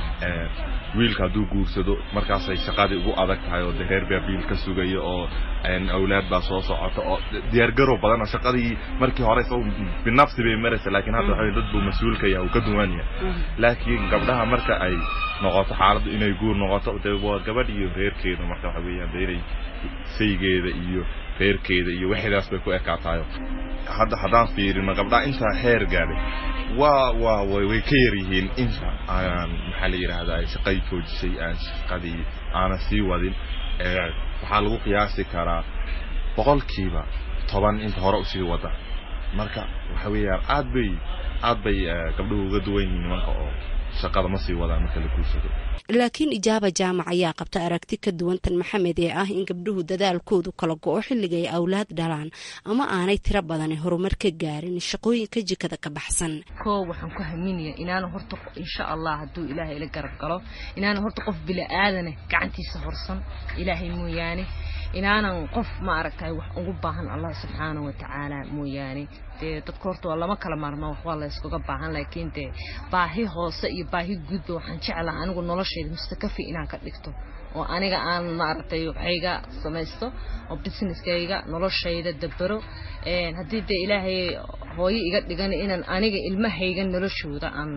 Speaker 19: wiilka hadduu guursado markaasay shaqadii ugu adag tahay oo de reer baa biil ka sugaya oo awlaad baa soo socota oo diyaargarow badan oo shaqadii markii hore isagu binafsi bay maraysa laakiin hadda waxa dad buu mas-uulka yahay uu ka duwan yahay laakiin gabdhaha marka ay noqoto xaaladdu inay guur noqoto de waa gabadh iyo reerkeeda marka waxa weeyaan de inay saygeeda iyo reerkeeda iyo wixidaas bay ku ekaatayo hadda haddaan fiirino gabdhaha intaa heer gaadhay waa waa way ka yar yihiin inta aan maxaa la yidhaahdaa shaqay joojisay aan shaqadii aanan sii wadin waxaa lagu qiyaasi karaa boqolkiiba toban inta hore usii wada marka waxa weeyaan aad bay aad bay gabdhuhu uga duwan yihiin nimanka oo shaqada ma sii wadaan marka la guursado
Speaker 17: laakiin ijaaba jaamac ayaa qabta aragti ka duwan tan maxamed ee ah in gabdhuhu dadaalkoodu kala go-o xilliga ay awlaad dhalaan ama aanay tiro badani horumar ka gaarin shaqooyinka jikada ka baxsan
Speaker 18: koo waxaan ku haminaya inaana horta insha allah hadduu ilaahay ila garab galo inaana horta qof bila-aadane gacantiisa horsan ilaahay mooyaane inaanan qof ma aragtay wax ugu baahan allah subxaana wa tacaala mooyaane dee dadka horta waa lama kala maarma wax waa la yskaga baahan laakiin dee baahi hoose iyo baahi guudba waxaan jeclaha anigu noloshayda mustakafi inaan ka dhigto oo aniga aan maaragtay waxayga samaysto oo businesskayga noloshayda dabero haddii dee ilaahay hooyo iga dhigan inaan aniga ilmahayga noloshooda aan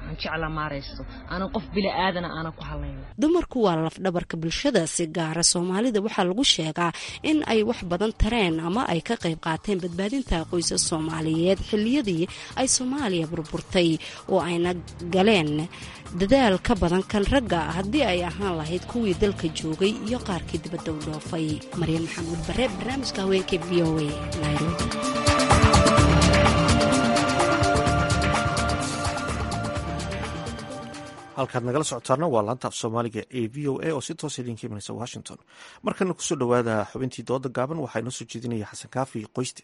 Speaker 17: dumarku waa lafdhabarka bulshada si gaara soomaalida waxaa lagu sheegaa in ay wax badan tareen ama ay ka qayb qaateen badbaadinta qoysas soomaaliyeed xiliyadii ay soomaaliya burburtay oo ayna galeen dadaal ka badan kan ragga haddii ay ahaan lahayd kuwii dalka joogay iyo qaarkii dibadda u dhoofay maryan maxamuud bare barnaamijka haweenka v o a nairobi
Speaker 1: halkaad nagala socotaana waa laanta af soomaaliga ee v o a oo si toosa idinka imanaysa washington markana kusoo dhowaada xubintii dooda gaaban waxaa inoo soo jeedinaya xasan kaafi qoyste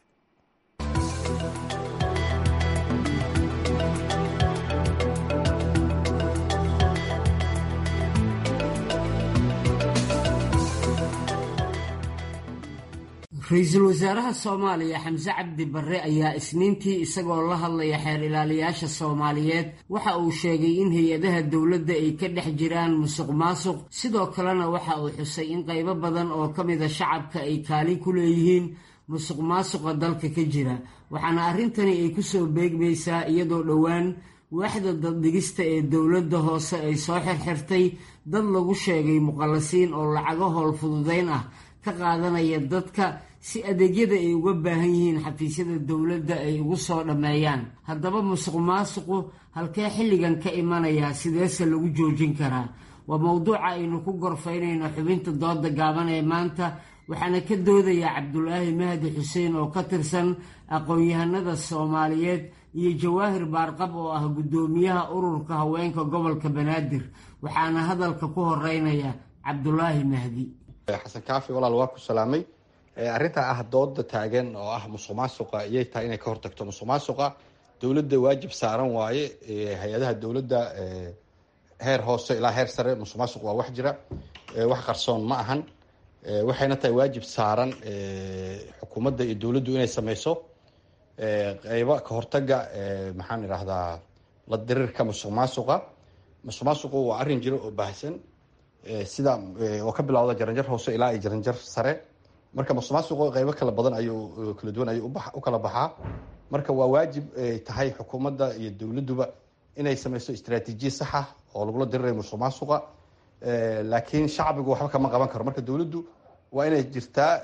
Speaker 20: ra-iisul wasaaraha soomaaliya xamse cabdi barre ayaa isniintii isagoo la hadlaya xeer ilaaliyaasha soomaaliyeed waxa uu sheegay in hay-adaha dowladda ay ka dhex jiraan musuq maasuq sidoo kalena waxa uu xusay in qaybo badan oo ka mida shacabka ay kaalin ku leeyihiin musuq maasuqa dalka ka jira waxaana arrintani ay ku soo beegmaysaa iyadoo dhowaan waaxda daddhigista ee dowladda hoose ay soo xirxirtay dad lagu sheegay muqallasiin oo lacago howl fududayn ah ka qaadanaya dadka si adeegyada ay uga baahan yihiin xafiisyada dowladda ay ugu soo dhammeeyaan haddaba musuq maasuqu halkee xilligan ka imanayaa sideese lagu joojin karaa waa mowduuca aynu ku gorfaynayno xubinta dooda gaaban ee maanta waxaana ka doodayaa cabdulaahi mahdi xuseen oo ka tirsan aqoon-yahanada soomaaliyeed iyo jawaahir baarqab oo ah guddoomiyaha ururka haweenka gobolka banaadir waxaana hadalka ku horeynaya cabdulaahi mahdi
Speaker 21: xasan kaafi walaal waa ku salaamay arrintaa ah dooda taagan oo ah musuq maasuqa iyay tahay inay ka hortagto musuq maasuqa dowladda waajib saaran waaye hay-adaha dowladda heer hoose ilaa heer sare musuq maasuq waa wax jira wax qarsoon ma ahan waxayna tahay waajib saaran xukuumadda iyo dowladdu inay sameyso qeybo ka hortaga maxaan idhahdaa la dirirka musuq maasuqa musuq maasuqu waa arrin jiro oo baahsan sida oo ka bilowda jaranjar hoose ilaa iyo jaranjar sare marka musuq maasuqu qeybo kala badan ayuu kala duwan ayuu u kala baxaa marka waa waajib tahay xukuumadda iyo dowladduba inay sameyso istraatiijiya saxa oo lagula dirirayo musuq maasuqa laakiin shacbigu waxba kama qaban karo marka dowladdu waa inay jirtaa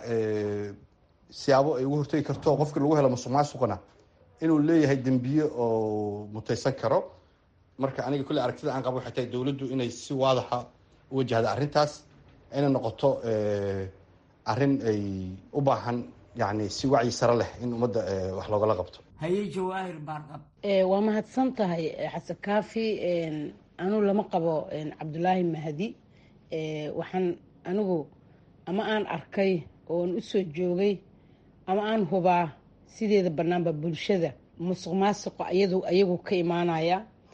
Speaker 21: siyaabo ay ugu hortegi karto qofkii lagu helo musuq maasuqna inuu leeyahay dembiye oo mutaysan karo marka aniga kulle aragtida aan qabo waxay tahay dowladdu inay si waadaxa u wajahda arrintaas inay noqoto arrin ay u baahan yani si wacyi sare leh in ummadda wax loogala qabto
Speaker 20: haye jawaahir baarqab
Speaker 4: waa mahadsan tahay xasan kaafi anuu lama qabo cabdulaahi mahdi waxaan anigu ama aan arkay oon u soo joogay ama aan hubaa sideeda banaanba bulshada musuq maasuqa iyadu ayagu ka imaanaya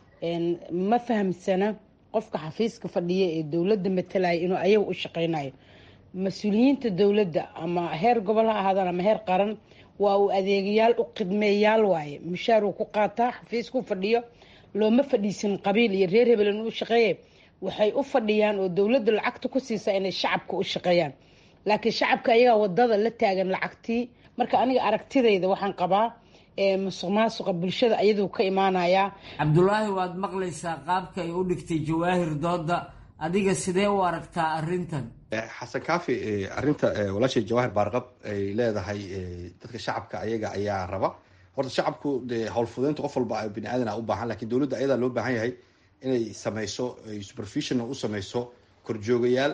Speaker 4: ma fahamsana qofka xafiiska fadhiya ee dowladda matalaya inuu ayaga u shaqeynayo mas-uuliyiinta dowladda ama heer gobol ha ahaadaan ama heer qaran waa uu adeegayaal u khidmeeyaal waaye mushaar uu ku qaataa xafiisku fadhiyo looma fadhiisin qabiil iyo reer hebel inuu shaqeeye waxay u fadhiyaan oo dowladda lacagta ku siisa inay shacabka u shaqeeyaan laakiin shacabka ayagaa wadada la taagan lacagtii marka aniga aragtidayda waxaan qabaa musuq maasuqa bulshada ayaduu ka imaanayaa
Speaker 20: cabdulaahi waad maqlaysaa qaabka ay u dhigtay jawaahir dooda adiga sidee u aragtaa arrintan
Speaker 21: xasan kaafi arrinta walaashay jawaahir baarqab ay leedahay dadka shacabka ayaga ayaa raba horta shacabku de howlfudeynta qof walba bini aadan a u baahan lakin dowladda ayadaa loo baahan yahay inay sameyso supervision u sameyso korjoogayaal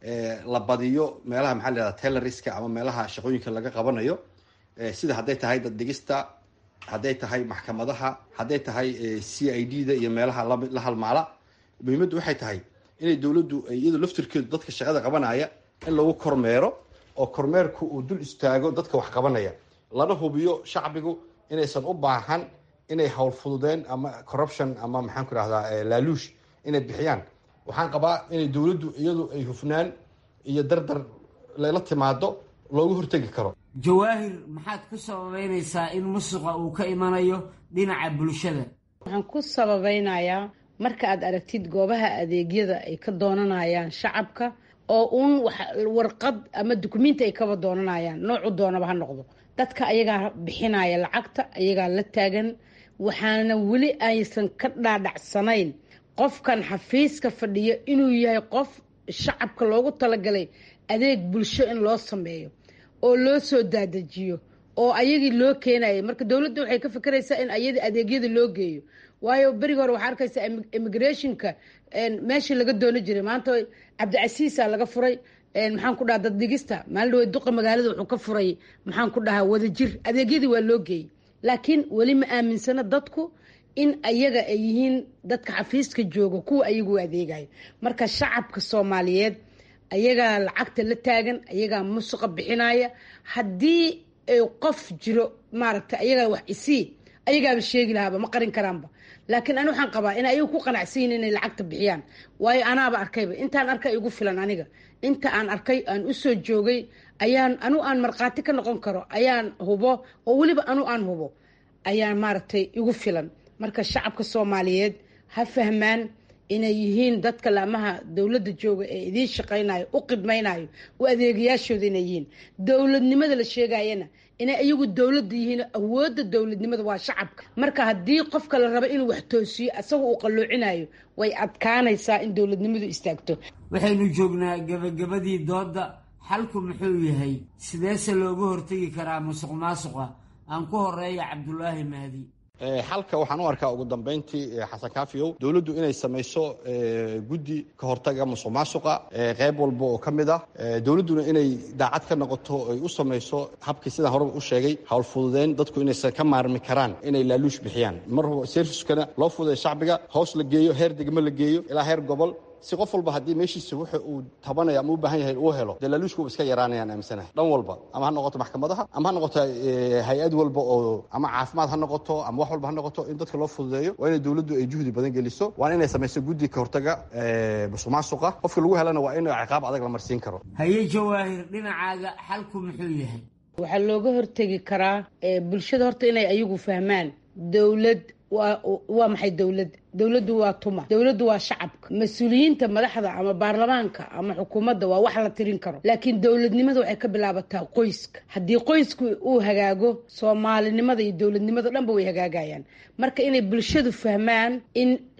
Speaker 21: la badiyo meelaha maxaa la yihahda tailoriska ama meelaha shaqooyinka laga qabanayo sida hadday tahay dad dhigista hadday tahay maxkamadaha hadday tahay c i d da iyo meelaha la halmaala muhiimaddu waxay tahay inay dowladdu iyadu laftirkeedu dadka shaqada qabanaya in lagu kormeero oo kormeerku uu dul istaago dadka wax qabanaya lana hubiyo shacbigu inaysan u baahan inay howl fududeen ama corruption ama maxaan ku rahdaa laaluush inay bixiyaan waxaan qabaa inay dowladdu iyadu ay hufnaan iyo dardar layla timaado loogu hortegi karo
Speaker 20: jawaahir maxaad ku sababeynaysaa in musuqa uu ka imanayo dhinaca bulshada
Speaker 4: waxaan ku sababeynayaa marka aad aragtid goobaha adeegyada ay ka doonanayaan shacabka oo uun warqad ama dukumenti ay kaba doonanayaan noocu doonaba ha noqdo dadka ayagaa bixinaya lacagta ayagaa la taagan waxaana weli aysan ka dhaadhacsanayn qofkan xafiiska fadhiyo inuu yahay qof shacabka loogu talagalay adeeg bulsho in loo sameeyo oo loo soo daadajiyo oo ayagii loo keenaya marka dowladda waxay ka fikeraysaa in ayadii adeegyada loo geeyo waayo beriga hore waxaa arkaysa immigrationka meeshii laga doono jiray maanta cabdicasiisa laga furay maxaan ku dhaha daddhigista maalin dhawe duqa magaalada wuxuu ka furay maxaan ku dhahaa wadajir adeegyadii waa loo geeyey laakiin weli ma aaminsana dadku in ayaga ay yihiin dadka xafiiska jooga kuwa ayagu adeegayo marka shacabka soomaaliyeed ayagaa lacagta la taagan ayagaa musuqa bixinaya haddii qof jiro maaragtay ayagaa wax isii ayagaaba sheegi lahaaba ma qarin karaanba laakiin ani waxaan qabaa inay ayagu ku qanacsan yihin inay lacagta bixiyaan waayo anaaba arkayba intaan arkay igu filan aniga inta aan arkay aan usoo joogay ayaan anu aan markhaati ka noqon karo ayaan hubo oo weliba anu aan hubo ayaan maaragtay igu filan marka shacabka soomaaliyeed ha fahmaan inay yihiin dadka laamaha dowladda jooga ee idiin shaqaynayo u qidmaynayo u adeegayaashooda inay yihiin dowladnimada la sheegayana inay iyagu dowladda yihiin awoodda dowladnimada waa shacabka marka haddii qofka la rabo inuu wax toosiyo asaga uu qalloocinayo way adkaanaysaa in dowladnimadu istaagto
Speaker 20: waxaynu joognaa gebagabadii doodda xalku muxuu yahay sideese looga hortegi karaa musuq maasuqa aan ku horeeya cabdulaahi mahdi
Speaker 21: xalka waxaan u arkaa ugu dambeyntii xasan kaafiyow dowladdu inay samayso guddi ka hortaga musuq maasuqa qeyb walba oo ka mid ah dowladduna inay daacad ka noqoto ay u samayso habkii sidaan horeba u sheegay howl fududeyn dadku inaysan ka maarmi karaan inay laaluush bixiyaan mar serviskana loo fududeeyo shacbiga hoos la geeyo heer degmo la geeyo ilaa heer gobol si qof walba haddii meeshiisa wuxa uu tabanaya ama u baahan yahay uu helo dee laaluushkuba iska yaraanayaan aaminsanahay dhan walba ama ha noqoto maxkamadaha ama ha noqoto hay-ad walba oo ama caafimaad ha noqoto ama wax walba ha noqoto in dadka loo fududeeyo waa inay dowladdu ay juhdi badan geliso waana inay samayso guddi ka hortaga musuq maasuqa qofka lagu helana waa in ciqaab adag la marsiin karo
Speaker 20: haye jawaahir dhinacaaga xalku muxuu yahay
Speaker 4: waxaa looga hortegi karaa bulshada horta inay ayagu fahmaan dowlad waa waa maxay dowlad dowladdu waa tuma dowladdu waa shacabka mas-uuliyiinta madaxda ama baarlamaanka ama xukuumadda waa wax la tirin karo laakiin dowladnimada waxay ka bilaabataa qoyska haddii qoysku uu hagaago soomaalinimada iyo dowladnimada dhanba way hagaagayaan marka inay bulshadu fahmaan in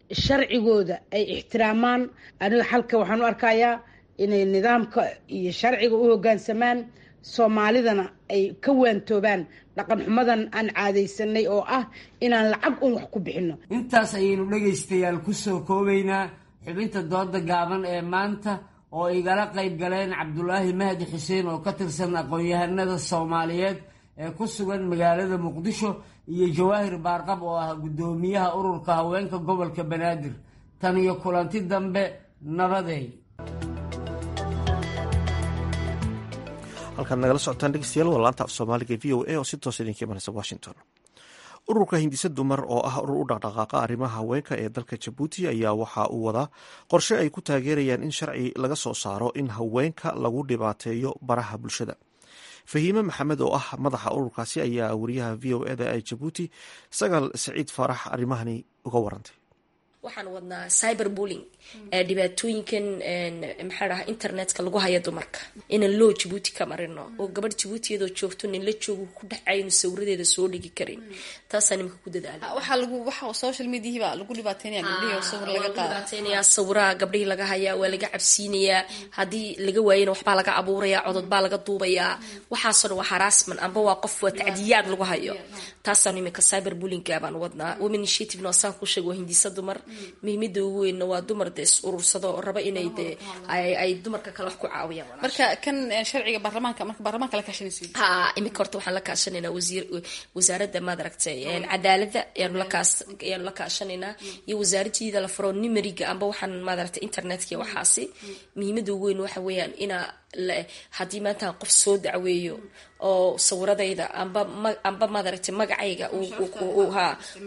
Speaker 4: sharcigooda ay ixtiraamaan aniga xalka waxaan u arkayaa inay nidaamka iyo sharciga u hoggaansamaan soomaalidana ay ka waantoobaan dhaqan xumadan aan caadaysanay oo ah inaan lacag un wax ku bixinno
Speaker 20: intaas ayaynu dhegaystayaal kusoo koobaynaa xubinta dooda gaaban ee maanta oo igala qayb galeen cabdulaahi mahdi xuseen oo ka tirsan aqoon-yahanada soomaaliyeed ee ku sugan magaalada muqdisho iyo jawaahir baarqab oo ah guddoomiyaha ururka haweenka gobolka banaadir tan iyo kulanti dambe nabadeey
Speaker 1: halkaad nagala socotaan dhegeystayaal waa laanta af soomaaliga v o a oo si toos idinka imanaysa washington ururka hindise dumar oo ah urur u dhaqdhaqaaqa arrimaha haweenka ee dalka jabuuti ayaa waxa uu wadaa qorshe ay ku taageerayaan in sharci laga soo saaro in haweenka lagu dhibaateeyo baraha bulshada fahiime maxamed oo ah madaxa ururkaasi ayaa wariyaha v o eda ee jabuuti sagaal saciid faarax arrimahani uga warantay
Speaker 2: waxaan wadnaa cyber bulling dhibaatooyinkan maxaa dhaha internetka lagu haya dumarka inaan loo jabuuti ka marino oo gabadh jabuuti iyadoo joogto nin la joogo ku dhexaynu sawiradeeda soo dhigi karin taasaa nimanka ku dadaala
Speaker 22: waxaa lagu waxa social mediahi baa lagu dhibaateynaya gabdhihii oo sawir laga qaada
Speaker 2: dhibaateynaya sawiraha gabdhihii laga hayaa waa laga cabsiinayaa haddii laga waayana waxbaa laga abuurayaa codod baa laga duubayaa waxaasoo dhan waa harassment amba waa qof waa tacdiyaad lagu hayo taasaan iminka cyber bullyingga baan wadnaa women initiative noosaan ku sheeg waa hindisa dumar muhiimada ugu weynna waa dumar dee is urursado oo raba inay dee ay dumarka kale wax ku caawiyaan
Speaker 22: marka kan sharciga baarlamaanka marka baarlamaanka la kaashanaysa
Speaker 2: ha iminka horta waxaan la kaashanaynaa wasiir wasaaradda maad aragtay cadaaladda ayaanu la kaas ayaanu la kaashanaynaa iyo wasaaradiida la furo numeriga amba waxaan maad aragtay internetka iyo waxaasi muhiimada ugu weyn waxa weeyaan inaa haddii maanta qof soo dacweeyo oo sawiradayda amba amba maadaragtay magacayga ha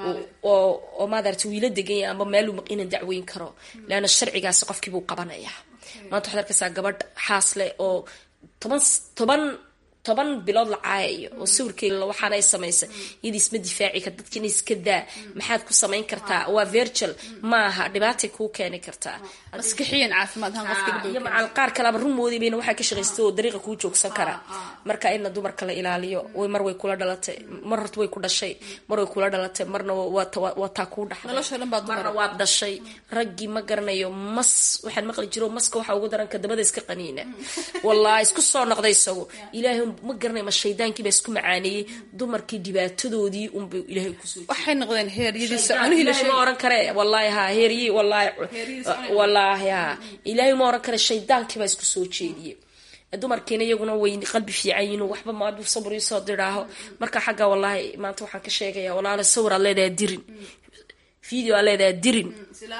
Speaker 2: oo maadaragtay wiila deganya amba meel inaan dacweyn karo leanna sharcigaasi qofkiibuu qabanaya maanta waxaad arkaysaa gabadh xaas leh oo toban toban toban bilood la caayayo oo sawirkeeda waxaana ay samaysay iyadii isma difaaci kar dadkiina iska daa maxaad ku samayn kartaa waa virtual maaha dhibaatay kuu keeni kartaa
Speaker 22: maskixiyan caafimaad ahaan qofka
Speaker 2: iyo macal qaar kaleba rumoodii bayna waxaa ka shaqaystay oo dariiqa kuu joogsan kara marka ina dumarka la ilaaliyo way mar way kula dhalatay mar horta way ku dhashay mar way kula dhalatay marna waa taa kuu dhaxday marna waad dhashay raggii ma garanayo mas waxaan maqli jiro maska waxaa ugu daranka dabada iska qaniina wallaahi isku soo noqday isagu ilaahay ma garanay ma shaydaankii baa isku macaaneeyey dumarkii dhibaatadoodii unba ilaahay kusoo
Speaker 22: waxay noqdeen
Speaker 2: heeryadiisa ma oran kare wallaahi ha heeryi wallaahi wallaahi ha ilaahay ma oran kare shaydaankii baa isku soo jeediyey dumarkiina iyaguna way qalbi fiican yihiin waxba maadu sabr isoo diraaho marka xagga wallaahi maanta waxaan ka sheegaya walaala sawir aad leedahay dirin video aad leedahay dirin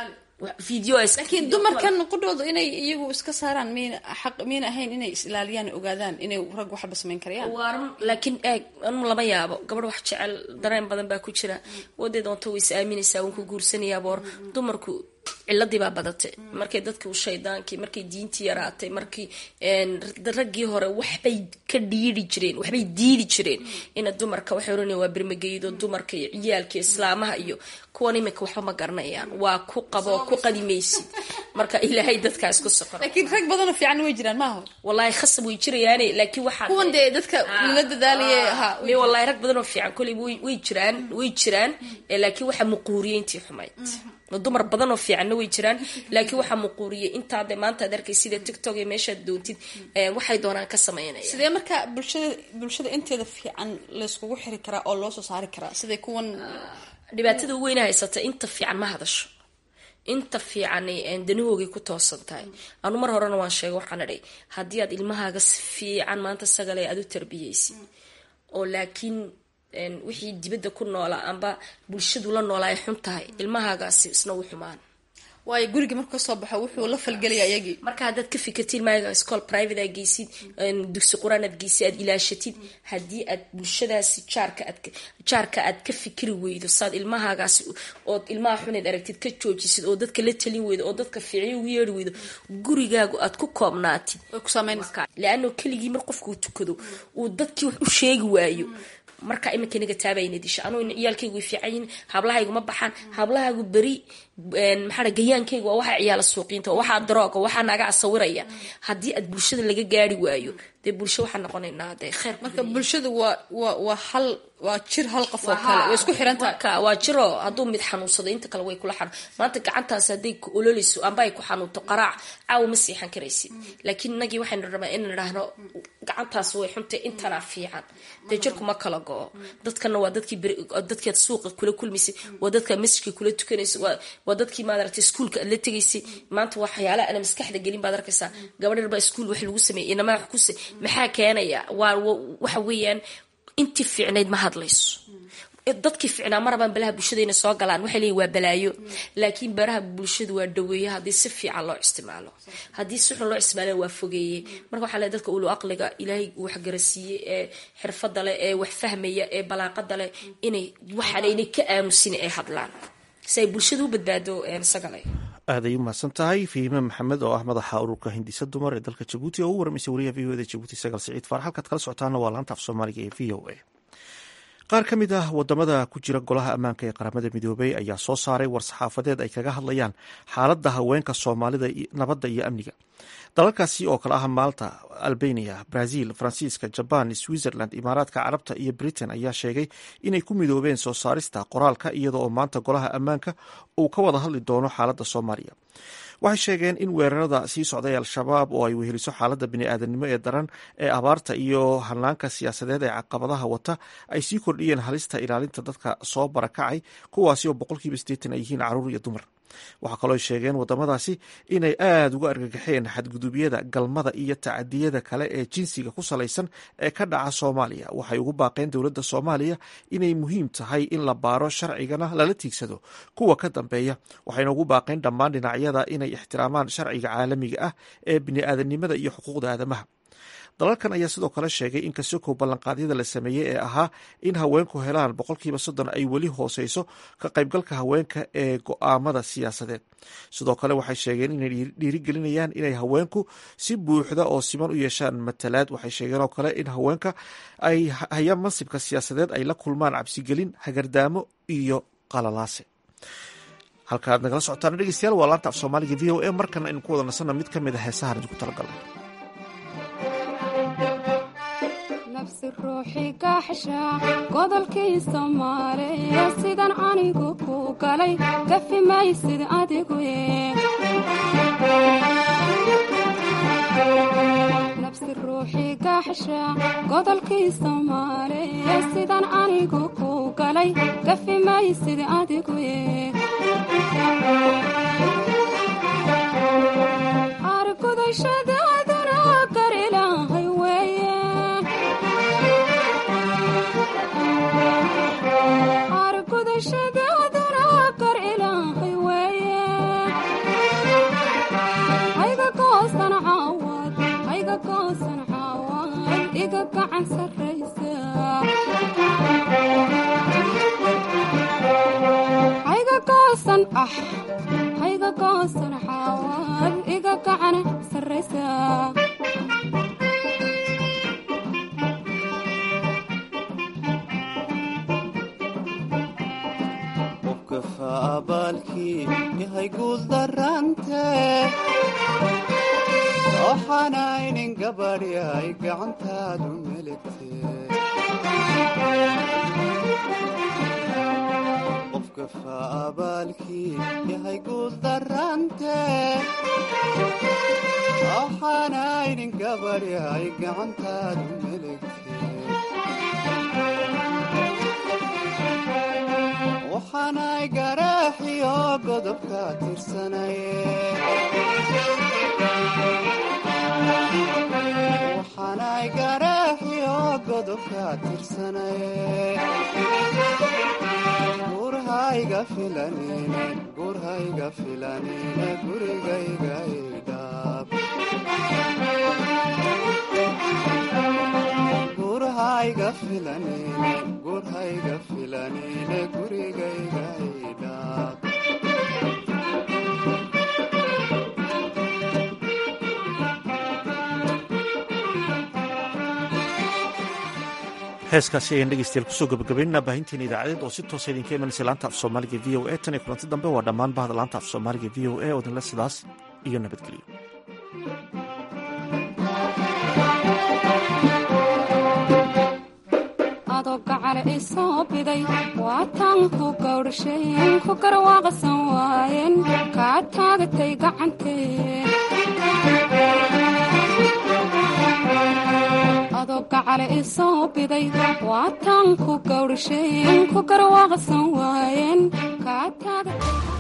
Speaker 22: laakiin dumarkan qudhoodu inay iyagu iska saaraan miyna xaq miyna ahayn inay is ilaaliyaan ogaadaan inay rag waxba samayn karayaan
Speaker 2: laakiin eeg anu lama yaabo gabadh wax jecel dareen badan baa ku jira wadee doonto way is aaminaysaa waan ku guursanayaa boor dumarku ciladii baa badatay markay dadkii shaydaankii markay diintii yaraatay markii raggii hore waxbay ka dhiiri jireen waxbay diidi jireen ina dumarka waxay oranaya waa bermageydo dumarka iyo ciyaalka islaamaha iyo kuwan iminka waxba ma garanayaan waa ku qabo ku qadimaysid marka ilaahay dadkaa isku sokor
Speaker 22: laakiin rag badanoo fiican way jiraan maaha
Speaker 2: wallaahi khasab way jirayaane laakiin waxaa
Speaker 22: kuwan dee dadka lala dadaalaye ha
Speaker 2: me wallaahi rag badanoo fiican koley way jiraan way jiraan laakiin waxaa muquuriyey intii xumayd dumar badanoo fiicanna way jiraan laakiin waxaa muquuriyay intaade maanta ad arkay sida tictok iyo meeshaad doontid waxay doonaan ka sameynaya
Speaker 22: sidee marka bulshada bulshada inteeda fiican layskugu xiri karaa oo loo soo saari karaa siday kuwan
Speaker 2: dhibaatada weyna haysata inta fiican ma hadasho inta fiican danahoogay ku toosan tahay anu mar horena waan sheegay waxaan idhay haddii aad ilmahaaga si fiican maanta sagale aad u tarbiyeysid oo laakiin wixii dibadda ku noolaa amba bulshadu la noolaa ay xun tahay ilmahaagaasi isna u xumaan
Speaker 22: waayo guriga markuu kasoo baxo wuxuu la falgelaya iyagii
Speaker 2: marka haddaad ka fikirtid maaga school private aad geysid dugsi qur-aan aad geysid aad ilaashatid haddii aad bulshadaasi jaarka aad jaarka aad ka fikiri weydo saad ilmahaagaasi ood ilmaha xuneed aragtid ka joojisid oo dadka la talin weydo oo dadka fiicyo ugu yeeri weydo gurigaagu aad ku koobnaatid le-ano keligii mar qofkuu tukado uu dadkii wax u sheegi waayo marka iminka inaga taabayna disha anuu ciyaalkaygu way fiican yihin hablahaygu ma baxaan hablahaagu beri maxaa gayaankaygu waa waxaa ciyaala suuqiinta waxaa darooga waxaa naga asawiraya haddii aad bulshada laga gaari waayo dee bulsho waxaan noqonaynaa dee kheyr
Speaker 22: marka bulshadu waa waa waa hal waa jir hal qof oo kale way isku xiran tahay
Speaker 2: waa jiro hadduu mid xanuunsado inta kale way kula xanuun maanta gacantaas hadday ku ololeyso amba ay ku xanuunto qaraac caawa ma siixan karaysid laakiin inagii waxaynu rabaa inaan idhaahno gacantaas way xuntay intanaa fiican dee jirku ma kala go-o dadkana waa dadkii dadkeed suuqa kula kulmaysay waa dadka masjidka kula tukanaysa waa dadkii maaragtay iskuulka aad la tegaysay maanta waxyaalaha ana maskaxda gelin baad arkaysaa gabadh yarbaa iskuul wax lagu sameeyay inamaa wax kuse maxaa keenaya waa waxa weeyaan intii fiicnayd ma hadlayso dadkii ficnaa ma rabaan balaha bulshada inay soo galaan waxay leeyihin waa balaayo laakiin baraha bulshadu waa dhaweeye haddii si fiican loo isticmaalo haddii si xun loo isticmaalo waa fogeeye marka waxaa leeyahay dadka ulu aqliga ilaahay uu waxgarasiiyey ee xirfada leh ee wax fahmaya ee balaaqada leh inay waxaan inay ka aamusin ay hadlaan si ay bulshada u badbaado sagale
Speaker 1: aaday u mahadsan tahay fiime maxamed oo ah madaxa ururka hindisa dumar ee dalka jabuuti oo u waramaysay wariyaha v o da jabuuti sagaal siciid faar halkaad kala socotaana waa laanta af soomaaliga ee v o a qaar ka mid ah wadamada ku jira golaha ammaanka ee qaramada midoobey ayaa soo saaray war-saxaafadeed ay kaga hadlayaan xaaladda haweenka soomaalida nabadda iyo amniga dalalkaasi oo kale ah malta albania brazil faransiiska jaban switzerland imaaraadka carabta iyo britain ayaa sheegay inay ku midoobeen soo saarista qoraalka iyada oo maanta golaha ammaanka uu ka wada hadli doono xaaladda soomaaliya waxay sheegeen in weerarada sii socday al-shabaab oo ay weheliso xaaladda bini-aadanimo ee daran ee abaarta iyo hanaanka siyaasadeed ee caqabadaha wata ay sii kordhiyeen halista ilaalinta dadka soo barakacay kuwaasi oo boqolkiiba sideetan ay yihiin caruur iyo dumar waxaa kaloo sheegeen wadamadaasi inay aada uga argagaxeen xadgudubyada galmada iyo tacadiyada kale ee jinsiga ku salaysan ee ka dhaca soomaaliya waxay ugu baaqeen dowladda soomaaliya inay muhiim tahay in la baaro sharcigana lala tiigsado kuwa ka dambeeya waxayna ugu baaqeen dhammaan dhinacyada inay ixtiraamaan sharciga caalamiga ah ee bini-aadanimada iyo xuquuqda aadamaha dalalkan ayaa sidoo kale sheegay in kasoko ballanqaadyada la sameeyey ee ahaa in haweenku helaan boqolkiiba soddon ay weli hooseyso ka qaybgalka haweenka ee go-aamada siyaasadeed sidoo kale waxay sheegeen inay dhiirigelinayaan inay haweenku si buuxda oo siman u yeeshaan matalaad waxay sheegeen oo kale in haweenka ay hayaan mansibka siyaasadeed ay la kulmaan cabsigelin hagardaamo iyo qalalaase halkaaad nagala socotaan dhegeystayaal waa laanta af soomaaliga v o a markana aynu ku wada nasanno mid ka mid a heesahan idinku talagalay
Speaker 3: nafsi ruuxi gaaxsha godolkii soomaaliya sidan anigu ku galay gafi maysid adigu nafsi ruuxi gaaxsha godolkii soomaaliya sidan anigu ku galay gafi maysid adigu argudashadaaduna gar ilaahay weeye argudashadaaduna gar ilaahay weeye hayga goosan caawad hayga goosan caawad iga gacan sarraysa hayga goosan ah hayga goosan caawad iga gacan sarraysa
Speaker 6: abaalkii yahay guul darante waxaanaynin gabadhi ay gacantaadu meligte qofka faabaalkii yahay guul darante waxaanaynin gabadhi ay gacantaadu meligte waxaanay garaaxiyo godobka tirsanaye waxaanay garaaxiyo godobka tirsanaye gurhayga filanine gurhayga filanine gurigayga idhaab gurhayga filanine gurhayga filanine gurigayga idhaab
Speaker 1: heeskaasi ayaan dhegeystayaal kusoo gabagabaynana baahinteena idaacadeed oo si toosa idinka imanaysa laanta af soomaaliga v o a tan iyo kulanti dambe waa dhammaan bahda laanta af soomaaliga v o a oo idinle sidaas iyo nabadgelyo
Speaker 3: gacale isoo biday waataan ku gawdhasheen ku garwaaqsan waayeen kaa taagatay gacantee adoo gacale isoo biday waataan ku gawdhasheen ku garwaaqsan waayeen kaa taagatay